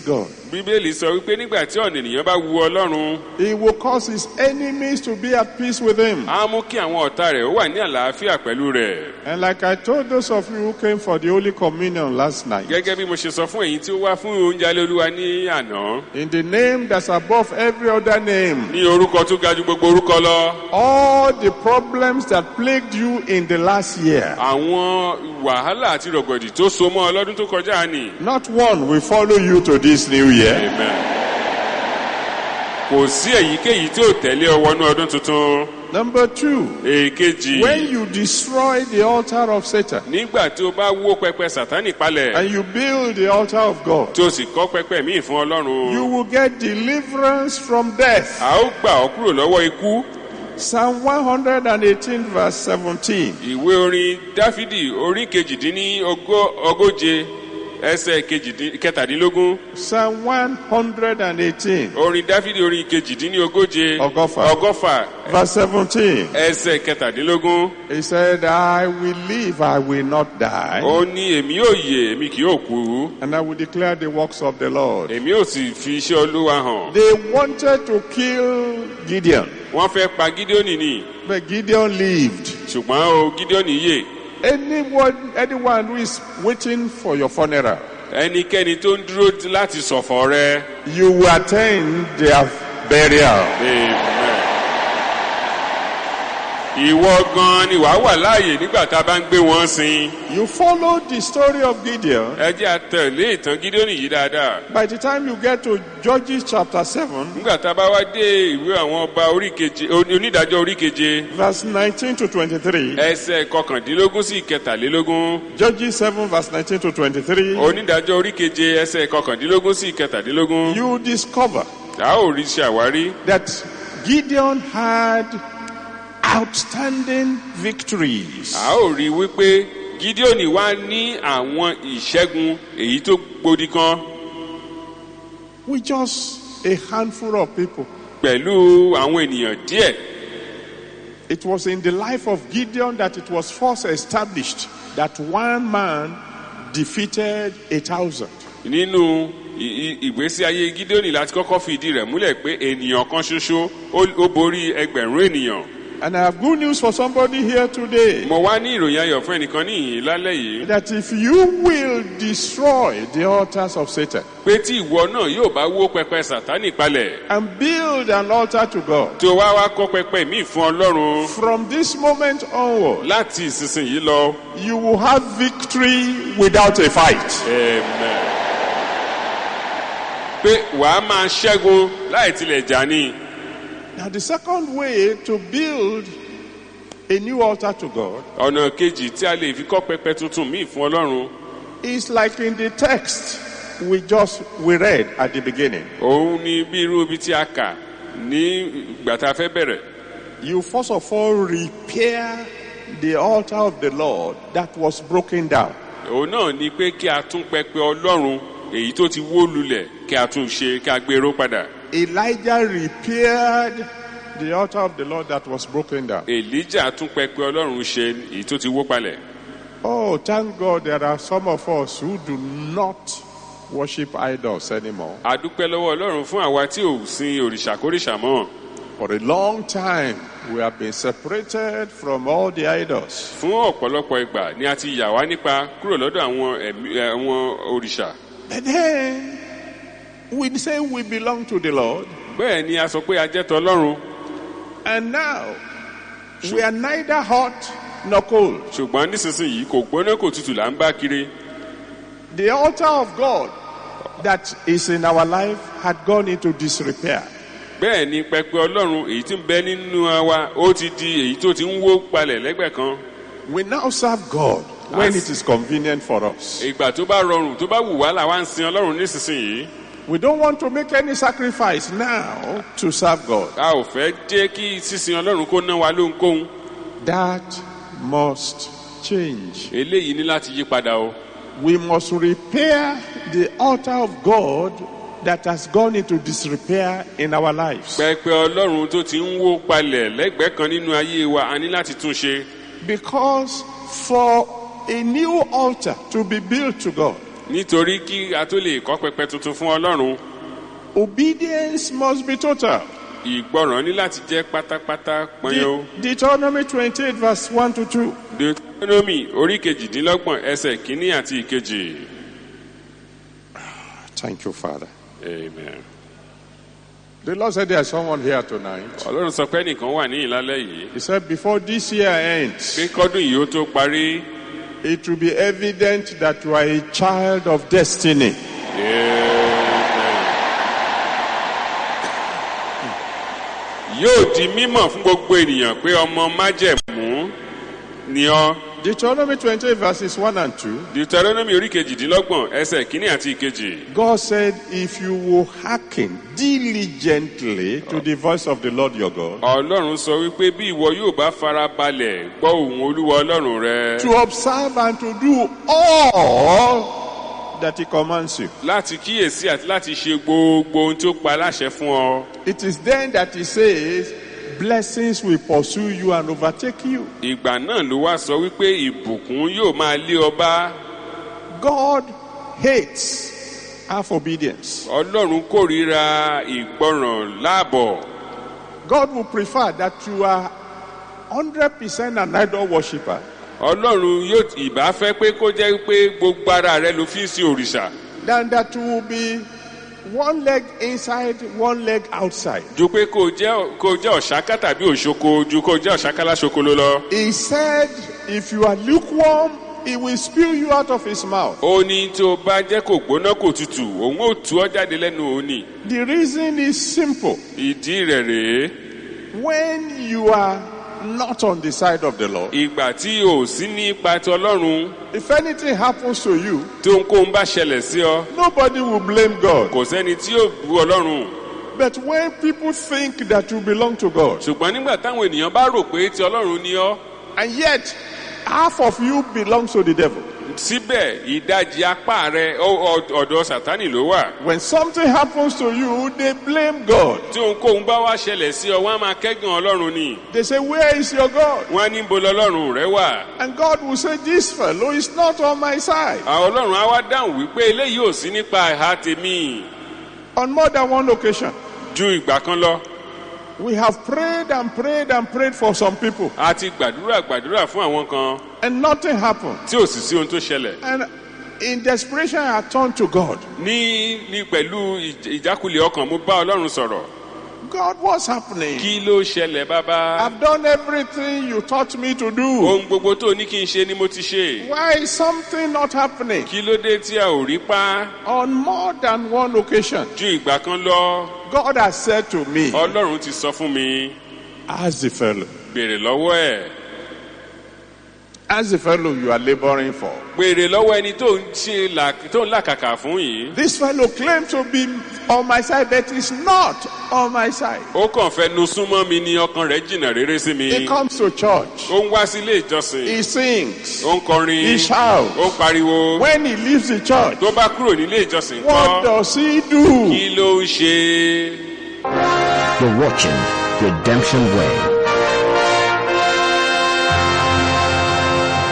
bíbélì sọ wípé nígbà tí ọ̀nà ènìyàn bá wu ọlọ́run he will cause his enemies to be at peace with him. á mú kí àwọn ọ̀tá rẹ̀ ó wà ní àlàáfíà pẹ̀lú rẹ̀ And like I told those of you who came for the Holy Communion last night, gẹ́gẹ́ bí mo ṣe sọ fún èyí tí ó wá fún oúnjẹ alẹ́ olúwa ní àná in the name that's above every other name, ní orúkọ tó ga ju gbogbo orúkọ lọ all the problems that plagued you in the last year, àwọn wàhálà àti rọ̀gbọ̀dì tó so mọ́ ọlọ́dún tó kọjá ni not one will follow you to this new year. amen kò sí èyíkéyìí tí ò tẹ̀lé ọ wọnú ọdún tuntun Number two, èkejì when you destroy the altar of Satan nígbà tí o bá wó pẹpẹ sátánì palẹ̀ and you build the altar of God, tí o sì kọ́ pẹpẹ míì fún ọlọ́run you will get deliverance from death. a ó gbà ọ́ kúrò lọ́wọ́ ikú Psalm 118, verse 17. ìwé orin dáfídì orí kejìdínní ogó- ogóje ẹsẹ̀ kejìdín- kẹtàdínlógún Psalm 118, orin dáfídì orí kejìdínní ogóje Ọgọ́fà. ọgọ́fà verse 17. ẹsẹ̀ kẹtàdínlógún He said, I will live, I will not die, ó ní èmi yóò yè èmi kì yóò kú and I will declare the works of the Lord. èmi yóò sì fi iṣẹ́ olúwa hàn They wanted to kill Gideon, wọ́n fẹ́ pa gídíọ́nì ni but Gideon lived. ṣùgbọ́n o gídíọ́nì yè Anyone, anyone who is waiting for your funeral, ẹnikẹ́ni tó ń dúró láti ṣọ̀fọ̀ rẹ you will attend their burial. amen. ìwọ gan ni wàá wà láàyè nígbà tá a bá ń gbé wọn sin You follow the story of Gideon. ẹ jẹ́ àtẹ̀lé ìtàn gídíọ́nì yìí dáadáa By the time you get to Judges chapter 7, nígbà tá a bá wá dé ìwé àwọn ọba orí keje onídàájọ́ orí keje verse 19 to 23, ẹsẹ̀ kọkàndínlógún sí kẹtàlélógún Judges 7, verse 19 to 23, onídàájọ́ orí keje ẹsẹ̀ kọkàndínlógún sí kẹtàdínlógún you discover a ó rí ṣàwárí that Gideon had outstanding victories. a ó rí wípé gídíọ́nì wá ní àwọn ìṣẹ́gun èyí tó gbòdì kan With just a handful of people. pẹ̀lú àwọn ènìyàn díẹ̀ It was in the life of Gideon that it was first established that one man defeated a thousand. nínú i- i- ìgbésí ayé gídíọ́nì láti kọ́kọ́ fi ìdí rẹ̀ múlẹ̀ pé ènìyàn kan ṣoṣo ó ó borí ẹgbẹ̀rún ènìyàn And I have good news for somebody here today. mo wá ní ìròyìn ayọ̀ fún ẹnìkan níyìn lálẹ́ yìí That if you will destroy the altars of Satan pé tí ìwọ náà yóò bá wó pẹpẹ sátánì palẹ̀ and build an altar to God, tó wá wá kọ́ pẹpẹ míì fún ọlọ́run from this moment onward, láti ìsinsìnyí lọ. you will have victory without a fight. Amen. pé wàá máa ṣẹ́gun láì tilẹ̀ jà ní. Now, the second way to build a new altar to God ọ̀nà kejì tí a lè fi kọ́ pẹpẹ tuntun míì fún ọlọ́run is like in the text we just we read at the beginning. òun ni bí irú ibi tí a kà ní ìgbà tá a fẹ́ bẹ̀rẹ̀. You first of all repair the altar of the Lord that was broken down. òun náà ni pé kí a tún pẹpẹ ọlọ́run èyí tó ti wó lulẹ̀ kí a tún ṣe kí a gbèrò padà. Elijah repaired the altar of the Lord that was broken down. èlíjà tún pẹpẹ ọlọ́run ṣe èyí tó ti wó palẹ̀. Oh, thank God there are some of us who do not worship idols anymore. a dúpẹ́ lọ́wọ́ ọlọ́run fún àwa tí ò sin òrìṣàkóríṣà mọ́. For a long time, we have been separated from all the idols. fún ọ̀pọ̀lọpọ̀ ìgbà ni a ti yà wá nípa kúrò lọ́dọ̀ àwọn ẹ̀mí àwọn òrìṣà. But then, we say we belong to the Lord, bẹ́ẹ̀ ni a sọ pé a jẹ́ tọlọ́run and now we are neither hot nor cold. ṣùgbọ́n nísinsìnyí kò gbóná kò tutù là ń bá kiri. The altar of God that is in our life had gone into disrepair. bẹ́ẹ̀ ni pẹpẹ ọlọ́run èyí tí ń bẹ nínú wa ó ti di èyí tó ti ń wó palẹ̀ lẹ́gbẹ̀ẹ́ kan. We now serve God when As- it is convenient for us. ìgbà tó bá rọrùn tó bá wù wá làwa ń sin ọlọ́run nísinsìnyí. We don't want to make any sacrifice now to serve God. a ò fẹ́ jẹ́ kí sísin ọlọ́run kó ná wa lóhunkóhun. That must change. eléyìí ní láti yí padà o. We must repair the altar of God that has gone into disrepair in our lives. pẹpẹ ọlọ́run tó ti ń wó palẹ̀ lẹ́gbẹ̀ẹ́ kan nínú ayé wa a ní láti tún ṣe. Because for a new altar to be built to God, nítorí kí a tó lè kọ́ pẹpẹ tuntun fún ọlọ́run Obedience must be total. ìgbọràn ní láti jẹ́ pátápátá pọ́nyó. De- Deuteronomy 28, verse 1 to 2. deuteronomy orí kejìdínlọ́gbọ̀n ẹsẹ̀ kínní àti ìkejì. Thank you, Father. amen. The Lord said there's someone here tonight. ọlọ́run sọ pé ẹnìkan wà ní ìlálẹ́ yìí. He said before this year ends, pé kọ́dún yìí ó tó parí. it will be evident that you are a child of destiny. yóò di mímọ̀ fún gbogbo ènìyàn pé ọmọ májẹ̀mú ni ọ́. Deuteronomy 28, verses 1 and 2. deuteronomy orí kejìdínlọ́gbọ̀n ẹsẹ̀ kínní àti ìkejì. God said, If you will hearken diligently to the voice of the Lord your God, ọlọ́run sọ wípé bí ìwọ yóò bá fara balẹ̀ gbọ́ òun olúwa ọlọ́run rẹ. to observe and to do all that He commands you. láti kíyèsí àti láti ṣe gbogbo ohun tí ó pa láṣẹ fún ọ. It is then that He says, Blessings will pursue you and overtake you. ìgbà náà ló wá sọ wípé ìbùkún yóò máa lé ọ bá. God hates half obedience. ọlọ́run kórìíra ìgbọràn láàbọ̀. God will prefer that you are 100% an idol worshiper ọlọ́run yóò ìbá fẹ́ pé kó jẹ́ pé gbogbo ara rẹ ló fi ń sin òrìṣà. than that you will be one leg inside, one leg outside. ju pé kó jẹ́ kó jẹ́ ọ̀ṣáká tàbí òṣoko ju kó jẹ́ ọ̀ṣáká láṣoko ló lọ. He said, if you are lukewarm, he will spew you out of his mouth. ó ní tí o bá jẹ́ kó gbóná kò tutù òun ò tú ọ jáde lẹ́nu òní. The reason is simple. ìdí rẹ̀ rèé When you are not on the side of the Lord, ìgbà tí o ò sí ní ipa ti ọlọ́run if anything happens to you, tí ohunkóhun bá ṣẹlẹ̀ sí ọ nobody will blame God. kò sẹ́ni tí yóò bu ọlọ́run. But when people think that you belong to God, ṣùgbọ́n nígbà táwọn ènìyàn bá rò pé ti ọlọ́run ni ọ́ and yet half of you belongs to the devil. síbẹ̀ ìdajì apá rẹ ọ- ọ- ọ̀dọ̀ sátánì ló wà. When something happens to you, they blame God. tí ohunkóhun bá wá ṣẹlẹ̀ sí ọ wọ́n á máa kẹ́gàn ọlọ́run ni. They say, Where is your God? wọ́n á ní bo lọ́lọ́run rẹ wà. And God will say, This fellow is not on my side. àwọn ọlọ́run á wá dáhùn wípé eléyìí ò sí nípa ẹ̀ha tèmi On more than one occasion, ju ìgbà kan lọ. we have prayed and prayed and prayed for some people, a ti gbàdúrà gbàdúrà fún àwọn kan and nothing happened. tí ò sì sí ohun tó ṣẹlẹ̀. And in desperation, I turned to God. ní ní pẹ̀lú ìj- ìjákulẹ̀ ọkàn mo bá ọlọ́run sọ̀rọ̀. God, what's happening? kí ló ṣẹlẹ̀ bàbá. I've done everything you taught me to do. ohun gbogbo tó ní kí n ṣe ni mo ti ṣe. Why is something not happening? kí ló dé tí a ò rí pa On more than one occasion, ju ìgbà kan lọ. God has said to me, ọlọ́run ti sọ fún mi Ask the fellow, béèrè lọ́wọ́ ẹ̀. ask the fellow you are laboring for. béèrè lọ́wọ́ ẹni tó ń ṣe là- tó ń làkàkà fún yìí. This fellow claimed to be on my side, but is not on my side. ó kàn fẹ́ nu súnmọ́ mi ní ọkàn rẹ̀ jìnnà rere sí mi. He comes to church, ó ń wá sí ilé ìjọsìn. he sings, ó ń kọrin. he shouts. ó ń pariwo. When he leaves the church, tó bá kúrò nílé ìjọsìn what kan does he do? kí ló ń ṣe. You're watching Redemption Way.